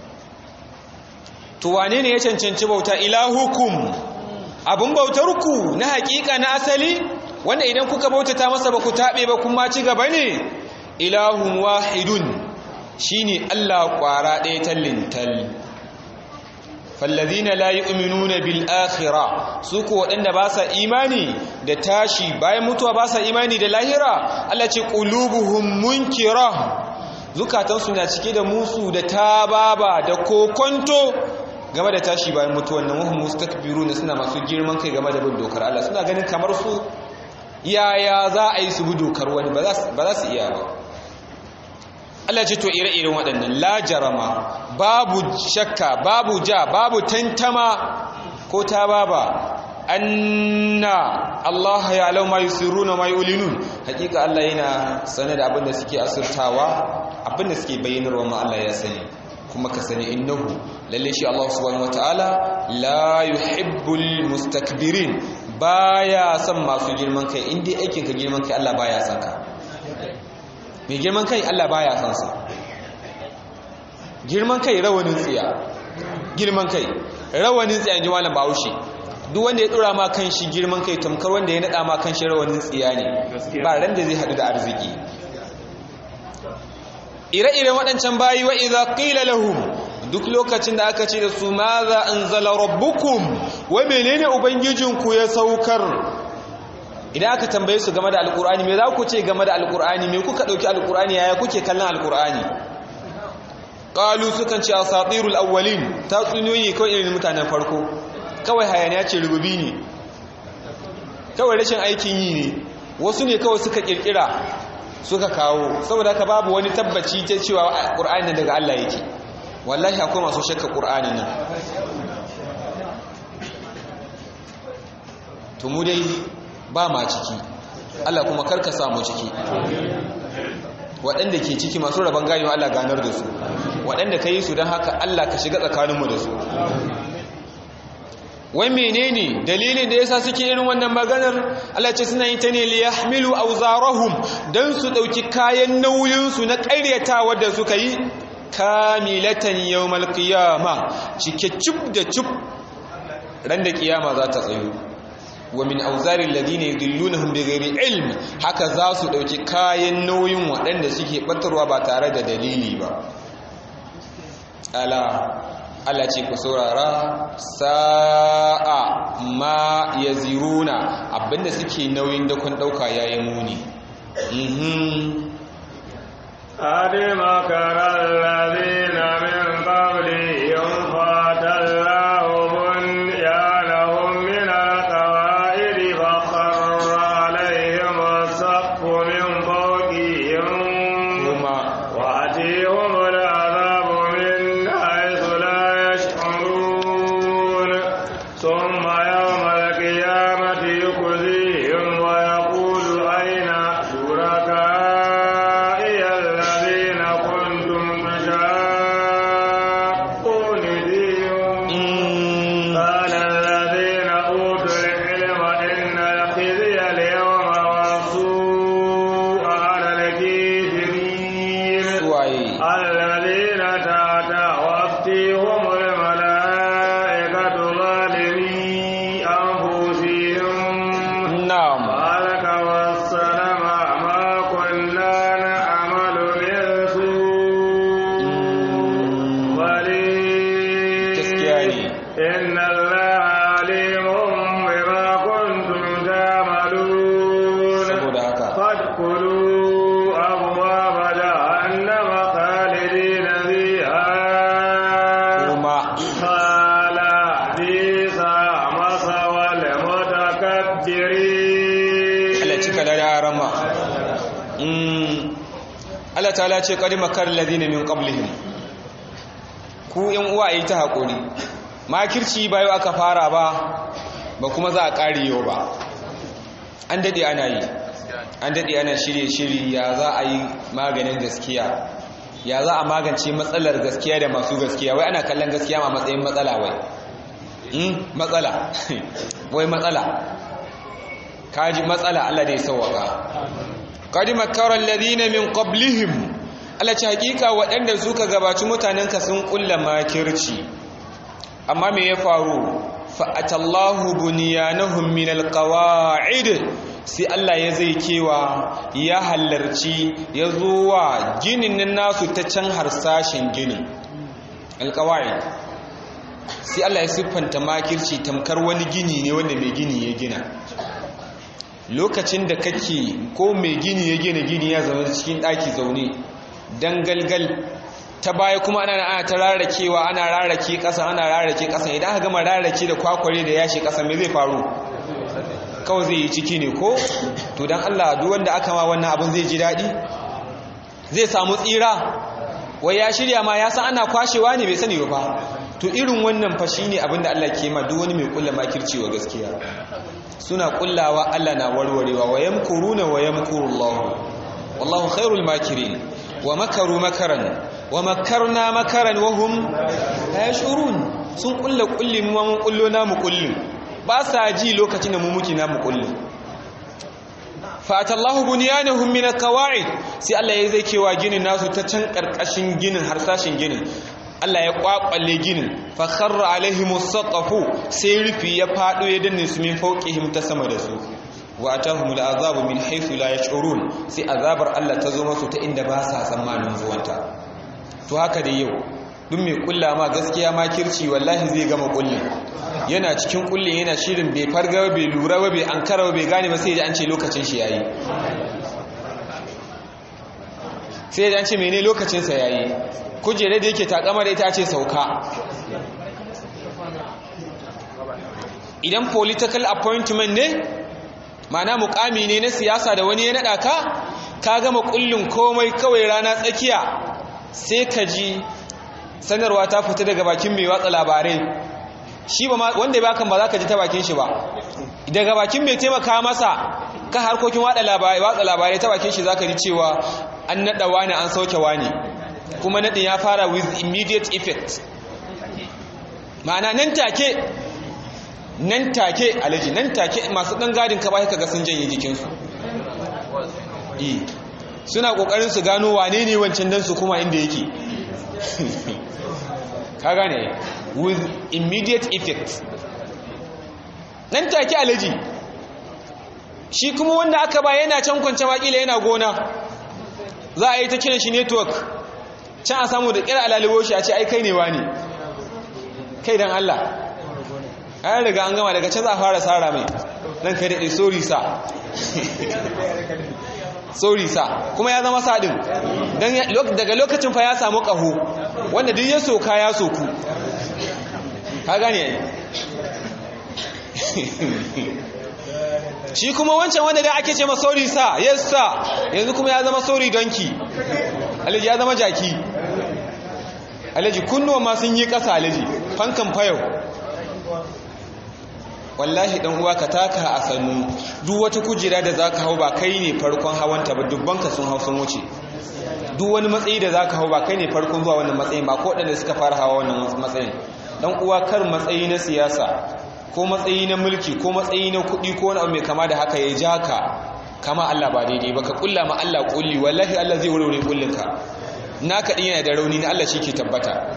to wane ne ya cancanci bauta ilahukum abun bautar ku na hakika na asali wanda idan kuka bautata masa ba ku tabe ba kuma ci gaba ne ilahun wahidun shine Allah kwara ɗaya tallintal fallazina la yu'minuna bil akhirah su ko wadanda ba sa imani da tashi bayan mutuwa ba sa imani da lahira Allah ce qulubuhum munkira zukatan su na cike da musu da tababa da kokonto game da tashi bayan mutuwan nan wahum mustakbiruna suna masu girman kai game da bin dokar Allah suna ganin kamar su yaya za a yi su bi dokar wani ba za su iya ba Allah ce to ire-iren waɗannan la jarama babu shakka babu ja babu tantama ko ta baba anna Allah ya alau ma yusirruna ma yulinun hakika Allah yana sane da abinda suke asirtawa abinda suke bayyanarwa ma Allah ya sani kuma ka sani innahu lalle shi Allah subhanahu wataala la yuhibbul mustakbirin baya son masu girman kai indai aikin ka girman kai Allah baya son ka mai girman kai Allah baya son sa girman kai rawanin tsiya girman kai rawanin tsiya ji malam Bahaushe duk wanda ya dora ma kan shi girman kai tamkar wanda ya nada ma kan shi rawanin tsiya ne ba ran da zai hadu da arziki ire-iren waɗancan bayi wa idza qila lahum duk lokacin da aka ce da su maza anzala rabbukum wa menene ubangijinku ya saukar idan aka tambaye su game da alkur'ani me za ku ce game da alkur'ani me kuka dauki alkur'ani yaya kuke kallon alkur'ani qalu sukan ce asatirul awwalin ta tsuniyoyi kawai irin mutanen farko kawai hayaniya ce rububi ne kawai rashin aikin yi ne wasu ne kawai suka kirkira suka kawo saboda haka babu wani tabbaci ta cewa alkur'ani daga Allah yake wallahi akwai masu shakka qur'ani nan to mu dai ba ma ciki Allah kuma karka samu ciki waɗanda ke ciki masu rabon ganewa Allah ganar da su waɗanda ka yi su don haka Allah ka shiga tsakaninmu da su wai menene dalilin da yasa suke irin wannan maganar Allah ce suna yi ta ne li yahmilu awzarahum dan su dauki kayan nauyin su na ƙaryatawa da suka yi kamilatan yawmal qiyama cike cub da cub ran da kiyama za ta tsayo wa min auzarin ladina yudillunahum bighairi ilm haka za su dauki kayan nauyin waɗanda suke batarwa ba tare da dalili ba ala Allah ce ku saurara sa'a ma yaziruna abinda suke nauyin da kun dauka yayin muni mhm ade makara alladhina min qablihim fatallahu bunyanahum min alqawaid فخر عليهم السقف من فوقهم kuma وأتيهم العذاب من حيث لا يشعرون ثم يوم القيامة يخزيهم ويقول أين شركائي الذين كنتم تشاقون فيهم mm, قال الذين أوتوا العلم إن الخزي اليوم والسوء على الكافرين suwaye الذين تتوفيهم الملائكة ظالمي أنفسهم na'am قالك والسلام ما كنا نعمل من سوء gaskiya بل ne إن الله عليم بما كنتم تعملون saboda haka فادخلوا أبواب جهنم خالدين فيها kuma قال بئس مثوى المتكبرين Allah cika da rama mm Allah ta'ala ce qad makar ladina min qablihim ku yan uwa yi ta hakuri makirci bayo aka fara ba ba kuma za a ƙari yau ba an daɗe ana yi an daɗe ana shirye-shirye ya za a yi maganin gaskiya ya za a magance matsalar gaskiya da masu gaskiya wai ana kallon gaskiya ma matsayin matsala wai matsala wai matsala kaji matsala Allah da ya sauwaka qad makara alladhina min qablihim Allah ce hakika waɗanda suka gabaci mutanenka sun kulla makirci amma me ya faru fa'atallahu bunyanahum min alqawa'id sai Allah ya zai kewa ya halarci ya zo wa ginin nasu ta can harsashin ginin alqawa'id sai Allah ya siffanta makirci tamkar wani gini ne wanda mai gini ya gina lokacin da kake ko mai gini ya gina gini ya zama cikin ɗaki zaune dangalgal ta baya kuma ana ana ta rarrakewa ana rarrake ƙasa ana rarrake ƙasa idan aka gama rarrake da kwakware da yashi ƙasa me zai faru kawai zai yi ciki ne ko to dan Allah duk wanda aka ma wannan abin zai ji daɗi zai samu tsira wai ya shirya ma ya san ana kwashewa ne bai sani ba to irin wannan fa shine abin da Allah ke ma duk wani mai kulla makirci wa gaskiya suna kullawa Allah na warwarewa wa yamkuruna wa yamkurullahu wallahu khairul makirin wa makaru makaran wa makarna makaran wa hum la yashurun sun kulla kulli mu mun kullo namu kullin ba sa ji lokacin da mu muke namu kullin fatallahu bunyanahum min alqawa'id sai Allah ya zai kewa ginin nasu ta can karkashin ginin harsashin ginin Allah ya kwakwalle ginin fa kharra alaihimus saqafu sai rufi ya fado ya danne su min fawqihim ta sama da su wa atahumul azabu min haythu la yash'urun sai azabar Allah ta zo musu ta inda ba sa tsammanin zuwanta to haka da yau duk mai kulla ma gaskiya ma kirci wallahi zai gama kullin yana cikin kullin yana shirin bai farga bai lura ba bai ankara bai gane ba sai ya an ce lokacin shi yayi sai ya an ce mene lokacin sa yayi kujere da yake takama da ita ce sauka idan political appointment ne mana mukami ne na siyasa da wani ya nada ka ka gama kullun komai kawai rana tsakiya sai ka ji sanarwa ta fita daga bakin mai watsa labarai shi ba wanda ya bakan ba za ka ji ta bakin shi ba daga bakin mai taimaka masa ka harkokin watsa labarai ta bakin shi za ka ji cewa an naɗa wani an sauke wani kuma naɗin ya fara with immediate effect ma'ana nan take nan take alaji nan take masu ɗan gadin ka ba ka ga sun janye jikinsu suna ƙoƙarin su gano wane ne wancan dan su kuma inda yake ka gane with immediate effect nan take alaji shi kuma wanda aka ba yana can kwance wakila yana gona za a yi ta kiran shi network can a samu da kira alalibo shi a ce ai kai ne wani kai dan Allah an riga an gama daga can za a fara tsara mai dan kai daɗe sorry sa sorry sa kuma ya zama sadin daga lokacin fa ya samu ƙaho wanda duk ya soka ya soku ka gane shi kuma wancan wanda da ake ce ma sorry sa yes sa yanzu kuma ya zama sorry donkey alaji ya zama jaki alaji kunnuwa ma sun yi ƙasa alaji fankan fayau wallahi dan uwa ka taka a sannu duk wata kujera da zaka hau ba kai ne farkon hawanta ba dubban ka sun hau sun wuce duk wani matsayi da zaka hau ba kai ne farkon zuwa wannan matsayin ba ko wadanda suka fara hawa wannan matsayin dan uwa kar matsayi na siyasa ko matsayi na mulki ko matsayi na kuɗi ko wani abu mai kama da haka ya ja ka kama Allah ba daidai ba ka kulla ma Allah kulli wallahi Allah zai warware kullinka naka din yana da rauni na Allah shi ke tabbata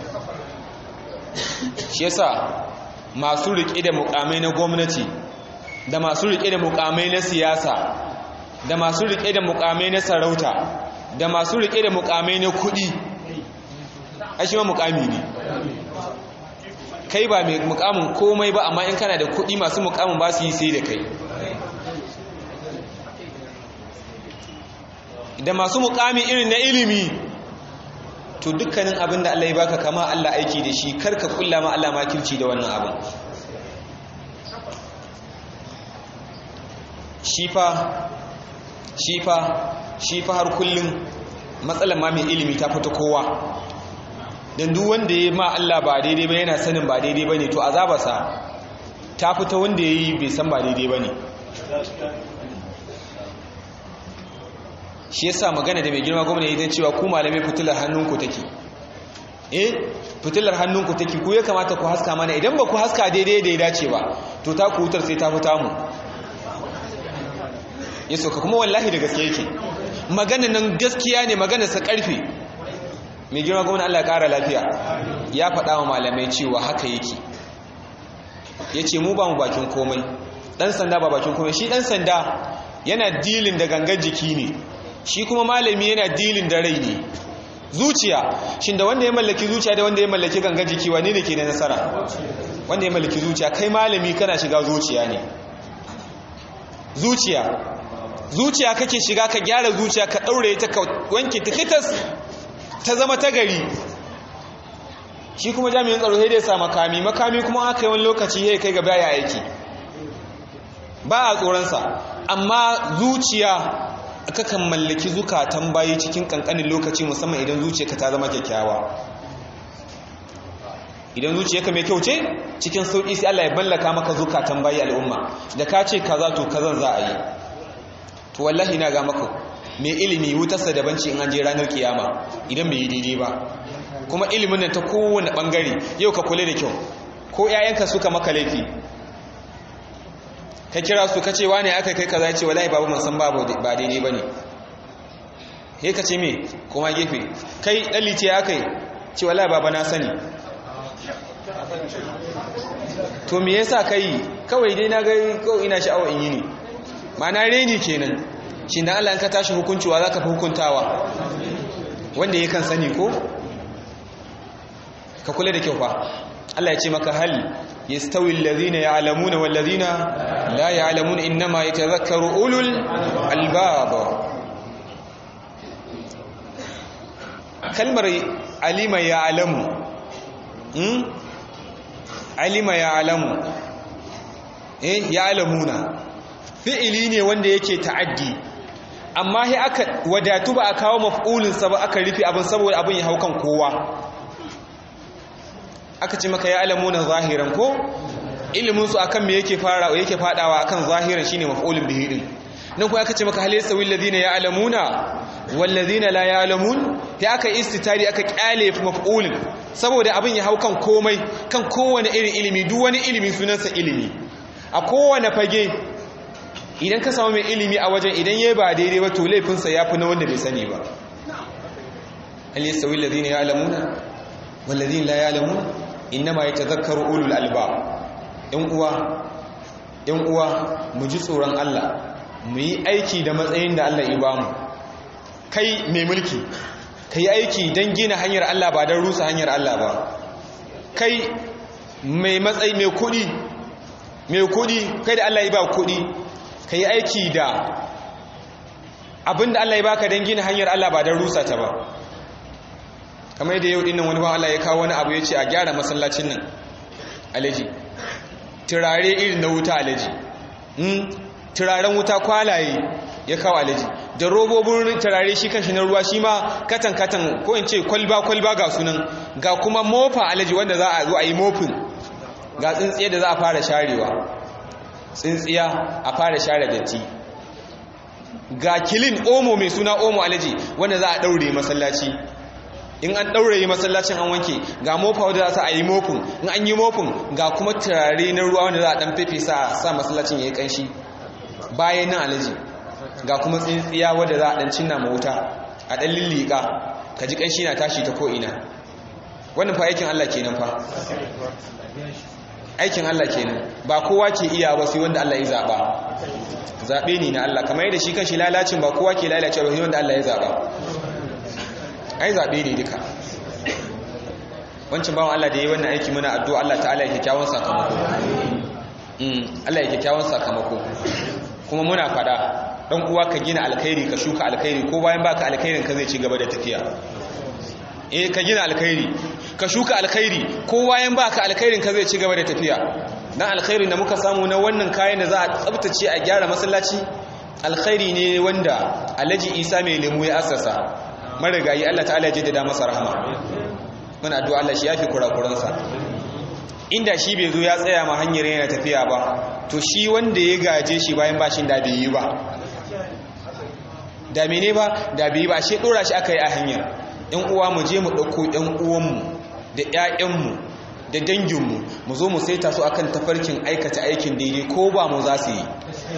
shi yasa masu riƙe da mukamai na gwamnati da masu riƙe da mukamai na siyasa da masu riƙe da mukamai na sarauta da masu riƙe da mukamai na kuɗi a shi ma mukami ne kai ba mai mukamin komai ba amma in kana da kuɗi masu mukamin ba su yi sai da kai da masu mukami irin na ilimi to dukkanin abin da Allah ya baka kama Allah aiki da shi karka kulla ma Allah makirci da wannan abin shifa shifa shifa har kullum matsalar ma mai ilimi ta fita kowa dan duk wanda ya ma Allah ba daidai ba yana sanin ba daidai bane to azabarsa ta fita wanda ya yi bai san ba daidai ba ne shi yasa magana da mai girma gwamna ya zan cewa ku malamai fitilar hannunku take eh fitilar hannunku take ku ya kamata ku haska mana idan ba ku haska daidai da ya dace ba to ta ku wutar sai ta fita mu ya sauka kuma wallahi da gaske yake magana nan gaskiya ne magana sa karfe mai girma gwamna Allah ya kara lafiya ya faɗa wa malamai cewa haka yake ya ce mu ba mu bakin komai ɗan sanda ba bakin komai shi ɗan sanda yana dilin da gangar jiki ne shi kuma malami yana dilin da rai ne zuciya shin da wanda ya mallaki zuciya da wanda ya mallaki gangar jiki wane ne ke da nasara wanda ya mallaki zuciya kai malami kana shiga zuciya ne zuciya zuciya kake shiga ka gyara zuciya ka ɗaure ta ka wanke ta kitas ta zama ta gari shi kuma jami'in tsaro sai dai sa makami makami kuma aka yi wani lokaci ya kai gaba ya aiki ba a tsoronsa amma zuciya kakan mallaki zukatan bayi cikin kankanin lokaci musamman idan zuciyarka ta zama kyakkyawa idan zuciyarka mai kyau ce cikin sauƙi sai Allah ya mallaka maka zukatan bayi al'umma da ka ce kaza to kazan za a yi to wallahi na ga maka mai ilimi wutarsa daban ce in an je ranar kiyama idan bai yi daidai ba kuma ilimin nan ta kowane bangare yau ka kula da kyau ko 'ya'yanka suka maka laifi ka kira su ka ce wane aka kai kaza ce wallahi babu mun san babu ba daidai bane he ka ce me kuma gefe kai dalice aka yi ce wallahi baba na sani to me yasa kai kawai dai na ga ko ina sha'awa in yi ne ma'ana reni kenan shi dan Allah in ka tashi hukuncewa zaka fi hukuntawa wanda ya kan sani ko ka kula da kyau fa Allah ya ce maka hal yastawi alladhina ya'lamuna wal ladhina la ya'lamuna inma yatadhakkaru ulul albab kalmar alima ya'lamu hmm alima ya'lamu eh ya'lamuna fi'ili ne wanda yake ta'addi amma sai aka wadatu ba a kawo maf'ulin sa ba aka rufe abin saboda abin ya haukan kowa aka ce maka ya alamuna zahiran ko ilimin su akan me yake fara yake fadawa akan zahiran shine maf'ulun bihi din nan ko aka ce maka hal yasawi alladhina ya'lamuna wal ladina la ya'lamun ya aka istitari aka kyale maf'ulin saboda abin ya hau kan komai kan kowane irin ilimi duk wani ilimi sunansa ilimi a kowane fage idan ka samu mai ilimi a wajen idan yayi ba daidai ba to laifinsa yafi na wanda bai sani ba hal yasawi alladhina ya'lamuna wal ladina la ya'lamun innama yatadhakkaru ulul albab yan uwa yan uwa mu ji tsoron Allah mu yi aiki da matsayin da Allah ya bamu kai mai mulki kai aiki don gina hanyar Allah ba don rusa hanyar Allah ba kai mai matsayi mai kudi mai kudi kai da Allah ya ba kudi kai aiki da abinda Allah ya baka don gina hanyar Allah ba don rusa ta ba kamar yadda yau dinnan wani ba Allah ya kawo wani abu ya ce a gyara masallacin nan alaji turare irin na wuta alaji turaren wuta kwalaye ya kawo alaji da robobin turare shi kanshi na ruwa shi ma katan-katan ko in ce kwalba-kwalba ga sunan ga kuma mofa alaji wanda za a zo a yi mofin ga tsintsiya da za a fara sharewa tsintsiya a fara share datti ga kilin omo mai suna omo alaji wanda za a daure masallaci in an ɗauraye masallacin an wanke ga mofa wadda za a yi mofin in an yi mofin ga kuma turare na ruwa wanda za a ɗan fefe sa sa masallacin ya yi ƙanshi bayan nan alaji ga kuma tsintsiya wadda za a ɗan cinna ma wuta a ɗan lillika ka ji ƙanshi na tashi ta ko'ina wannan fa aikin Allah kenan fa aikin Allah kenan ba kowa ke iya ba sai wanda Allah ya zaɓa zaɓe ne na Allah kamar yadda shi kan shi lalacin ba kowa ke lalace ba sai wanda Allah ya zaɓa ai zaɓe ne duka wancan bawan Allah da ya yi wannan aiki muna addu'a Allah ta'ala ya kyakkyawan sakamako Allah ya kyakkyawan sakamako kuma muna fada dan uwa ka gina alkhairi ka shuka alkhairi ko bayan baka alkhairin ka zai ci gaba da tafiya eh ka gina alkhairi ka shuka alkhairi ko bayan baka alkhairin ka zai ci gaba da tafiya dan alkhairi da muka samu na wannan kayan da za a tsaftace a gyara masallaci alkhairi ne wanda Alhaji Isa mai lemu ya assasa marigayi Allah ta'ala ya jaddada masa rahama muna addu'a Allah shi yafi kurakuransa inda shi bai zo ya tsaya ma hanyar yana tafiya ba to shi wanda ya gaje shi bayan bashin da bai yi ba da mene ba da bai yi ba shi dora shi aka yi a hanyar yan uwa mu je mu ɗauko yan uwanmu da 'ya'yanmu da danginmu mu zo mu saita su akan tafarkin aikata aikin daidai ko ba mu za su yi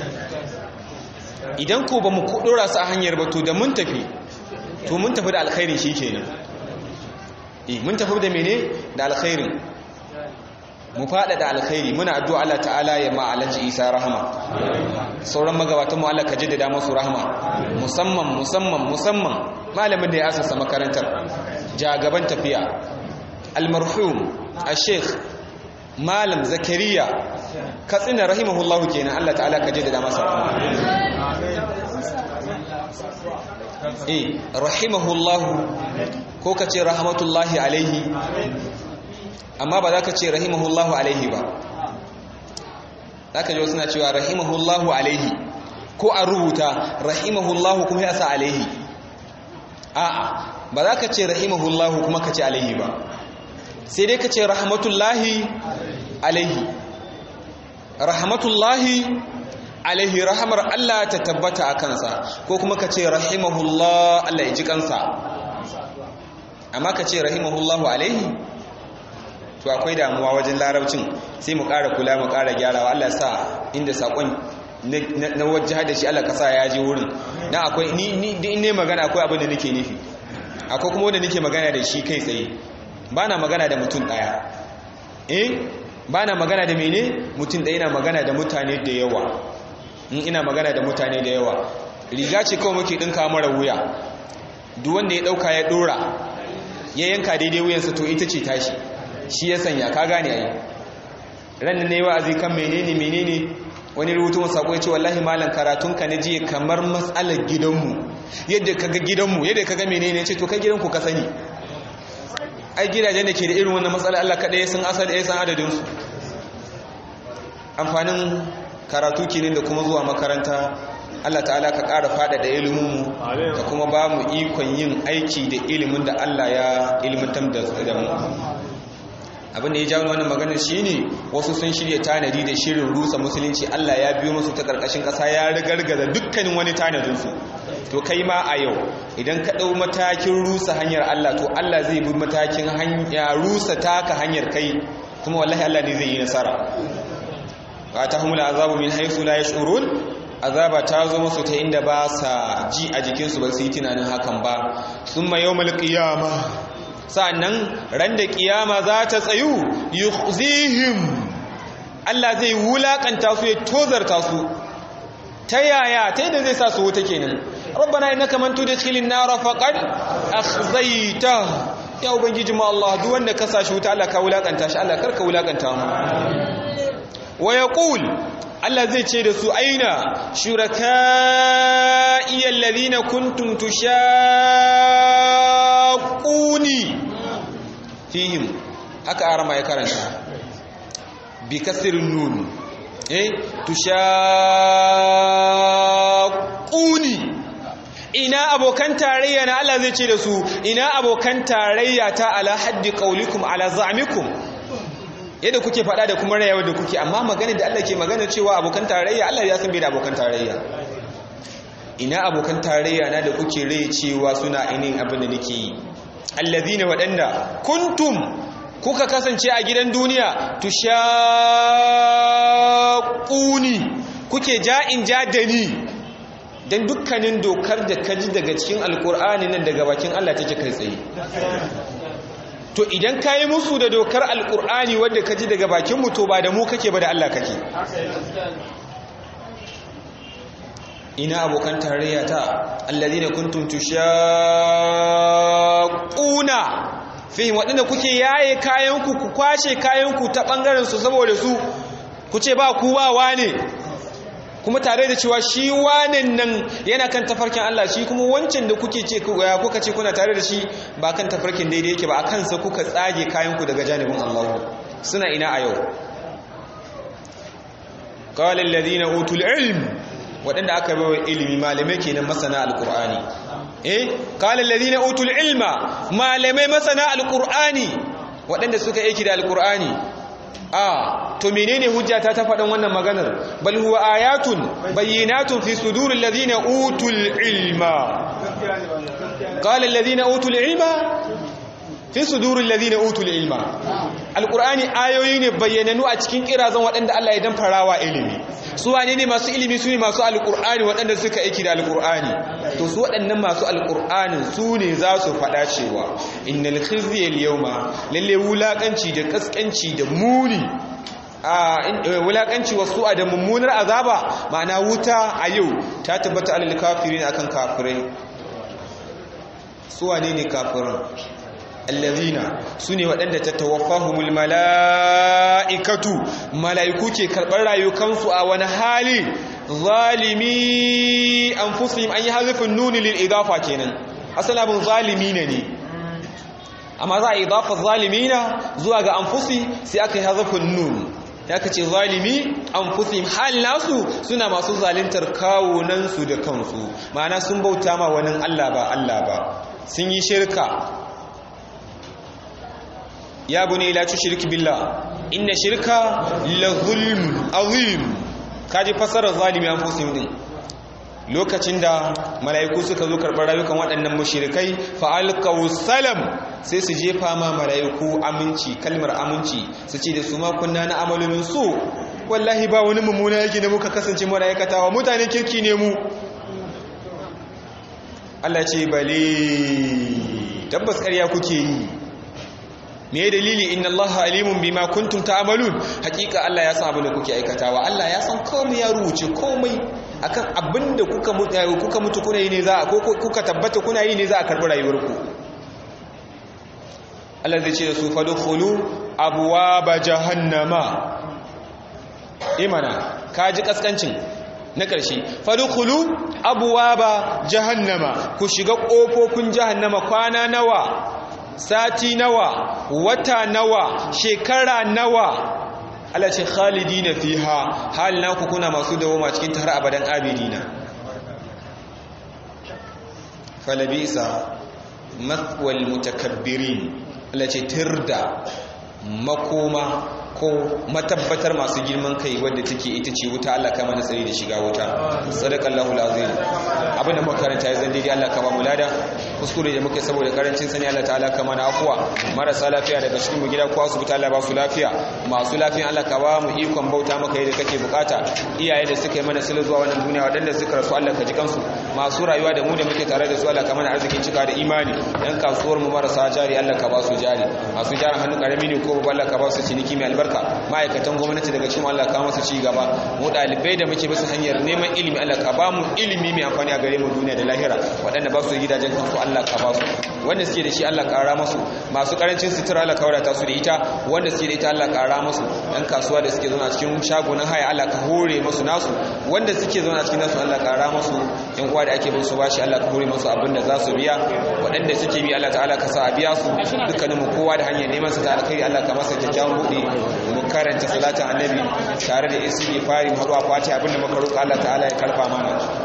idan ko ba mu dora su a hanyar ba to da mun tafi to mun tafi da alkhairin shi kenan eh mun tafi da mene da alkhairin mu fada da alkhairi muna addu'a Allah ta'ala ya ma alaji Isa rahama sauran magabatan mu Allah ka jaddada musu rahama musamman musamman musamman malamin da ya asasa makarantar jagaban tafiya almarhum al-sheikh malam zakariya katsina rahimahullahu kenan Allah ta'ala ka jaddada masa eh rahimahullahu ko ka ce rahmatullahi alaihi amma ba za ka ce rahimahullahu alaihi ba za ka ji wasu na cewa rahimahullahu alaihi ko a rubuta rahimahullahu kuma ya sa alaihi a'a ba za ka ce rahimahullahu kuma ka ce alaihi ba sai dai ka ce rahmatullahi alaihi rahmatullahi alaihi rahamar Allah ta tabbata a kansa ko kuma ka ce rahimahullah Allah ya ji kansa amma ka ce rahimahullahu alaihi to akwai damuwa wajen larabcin sai mu ƙara kula mu ƙara gyarawa Allah sa inda saƙon na wajen da shi Allah ka sa ya je wurin na akwai ni ni ne magana akwai abin da nake nufi akwai kuma wanda nake magana da shi kai tsaye ba na magana da mutum ɗaya eh ba na magana da mene mutum ɗaya na magana da mutane da yawa in ina magana da mutane da yawa riga ce kawai muke ɗinka mara wuya duk wanda ya ɗauka ya ɗora ya yanka daidai wuyansa to ita ce tashi shi ya sanya ka gane ai ranar ne wa'azi kan menene menene wani rubutun sako ya ce wallahi malam karatunka na jiya kamar matsalar gidanmu yadda kaga gidanmu yadda kaga menene ce to kai gidanku ka sani ai gidajen da ke da irin wannan matsalar Allah kaɗai sun asali ya san adadinsu amfanin karatu kenan da kuma zuwa makaranta Allah ta'ala ka ƙara faɗaɗa iliminmu ka kuma ba mu ikon yin aiki da ilimin da Allah ya ilimantar da mu abin da ya jawo wannan maganar shine wasu sun shirya tanadi da shirin rusa musulunci Allah ya biyo musu ta karkashin ƙasa ya rigargaza dukkanin wani tanadin su to kai ma a yau idan ka ɗau matakin rusa hanyar Allah to Allah zai bi matakin hanya rusa taka hanyar kai kuma wallahi Allah ne zai yi nasara ba ta humula azabu min haythu la yash'urun azaba ta zo musu ta inda ba sa ji a jikinsu ba su yi tunanin hakan ba summa yawmal qiyamah sa'annan ran da kiyama za ta tsayu yukhzihim Allah zai wulakanta su ya tozarta su ta yaya ta yadda zai sa su wuta kenan rabbana innaka man tudkhilin nar faqad akhzayta ya ubangiji mu Allah duk wanda ka sashi wuta Allah ka wulakanta shi Allah karka wulakanta mu wa yaqul Allah zai ce da su aina shuraka'i alladhina kuntum tushaquni fihim haka arama ya karanta bi kasirin nun eh tushaquni ina abokan tarayya na Allah zai ce da su ina abokan tarayya ta ala haddi qaulikum ala za'mikum yadda kuke faɗa da kuma rayuwar da kuke amma magana da Allah ke magana cewa abokan tarayya Allah ya san bai da abokan tarayya ina abokan tarayya na da kuke rai cewa suna ainihin abin da nake yi allazina waɗanda kuntum kuka kasance a gidan duniya tushaquni kuke ja'in jadani dan dukkanin dokar da kaji daga cikin alkur'ani nan daga bakin Allah take kai tsaye to idan kayi musu da dokar alkur'ani wanda kaji daga bakin mu to ba da mu kake ba da Allah kake ina abokan tarayya ta alladhina kuntum tushaquna fihim wadanda kuke yaye kayanku ku kwashe kayanku ta bangaren su saboda su ku ce ba ku ba wane kuma tare da cewa shi wanen nan yana kan tafarkin Allah shi kuma wancan da kuke ce kuka ce kuna tare da shi ba kan tafarkin daidai yake ba a kansa kuka tsage kayanku daga janibin Allah suna ina a yau qala alladhina utul ilm waɗanda aka bawa ilimi malamai kenan masana alqur'ani eh qala alladhina utul ilma malamai masana alqur'ani waɗanda suka aiki da alqur'ani a to menene hujjata ta faɗin wannan maganar bal huwa ayatun bayyinatun fi suduril ladina utul ilma qala alladhina utul ilma fi suduril ladina utul ilma alqur'ani ayoyi ne bayyananu a cikin kirazan waɗanda Allah ya dan farawa ilimi su wane ne masu ilimi su ne masu alqur'ani waɗanda suka aiki da alqur'ani to su waɗannan masu alqur'anin su ne za su faɗa cewa innal khizya al-yawma lalle wulakanci da kaskanci da muni a wulakanci wasu a da mummunar azaba ma'ana wuta a yau ta tabbata alal kafirin akan kafirai su wane ne kafiran allazina sune waɗanda ta tawaffahumul mala'ikatu mala'iku ke karɓar rayukansu a wani hali zalimi anfusihim an yi hazifin nuni lil idafa kenan asalabin zalimi ne ne amma za a idafa zalimina zuwa ga anfusi sai aka yi hazifin nun ya ka ce zalimi anfusihim hal nasu suna masu zalintar kawunansu da kansu ma'ana sun bauta ma wani Allah ba Allah ba sun yi shirka ya bune la tushrik billah inna shirka la zulm azim kaji fasarar zalimi an fusim din lokacin da mala'iku suka zo karɓar rayukan waɗannan mushrikai fa alqaw salam sai su jefa ma mala'iku aminci kalmar aminci su ce da su ma kunna na amalin su wallahi ba wani mummuna yake da muka kasance mu aikatawa mutanen kirki ne mu Allah ce bale tabbas ƙarya kuke yi me dalili inna allaha alimun bima kuntum ta'malun hakika Allah ya san abin da kuke aikatawa Allah ya san komai ya rubuce komai akan abin da kuka mutu kuka mutu kuna yi ne za a ko kuka tabbata kuna yi ne za a karbi rayuwarku Allah zai ce da su fadkhulu abwaaba jahannama imana kaji kaskancin na ƙarshe fadkhulu abwaaba jahannama ku shiga ƙofofin jahannama kwana nawa sati nawa wata nawa shekara nawa Allah ce khalidina fiha hal naku kuna masu dawoma cikin har abadan abidina falabisa mathwal mutakabbirin Allah ce tirda makoma ko matabbatar masu girman kai wadda take ita ce wuta Allah kama da tsari da shiga wuta sadaqallahu alazim abin da muka karanta ya zan daidai Allah kama mu lada kuskure da muke saboda karancin sani Allah ta'ala kama na afuwa marasa lafiya daga cikin mu gida ko asibiti Allah ba su lafiya masu lafiya Allah ka ba mu ikon bauta maka yadda kake bukata iyaye da suka yi mana sulu zuwa wannan duniya waɗanda suka rasu Allah ka ji kansu masu rayuwa da mu da muke tare da su Allah ka mana arzikin cika da imani yan kasuwar mu marasa jari Allah ka ba su jari masu jarin hannu karami ne ko Allah ka ba su ciniki mai albarka ma'aikatan gwamnati daga cikin Allah ka masa ci gaba mu dalibai da muke bisa hanyar neman ilimi Allah ka ba mu ilimi mai amfani a gare mu duniya da lahira waɗanda ba su gidajen kansu Allah ka ba su wanda suke da shi Allah ƙara masu masu ƙarancin sutura Allah ka wadata su da ita wanda suke da ita Allah ƙara masu ɗan kasuwa da suke zauna cikin shagunan haya Allah ka hore masu nasu wanda suke zauna cikin nasu Allah ƙara masu yan uwa da ake bin su bashi Allah ka hore masu abin da za su biya waɗanda suke bi Allah ta'ala ka sa a biya su dukkanin mu kowa da hanyar neman sa ta alkhairi Allah ka masa kyakkyawan buɗe mu karanta salatin annabi tare da istighfari mu haɗu a fati abin da muka roƙa Allah ta'ala ya karfa mana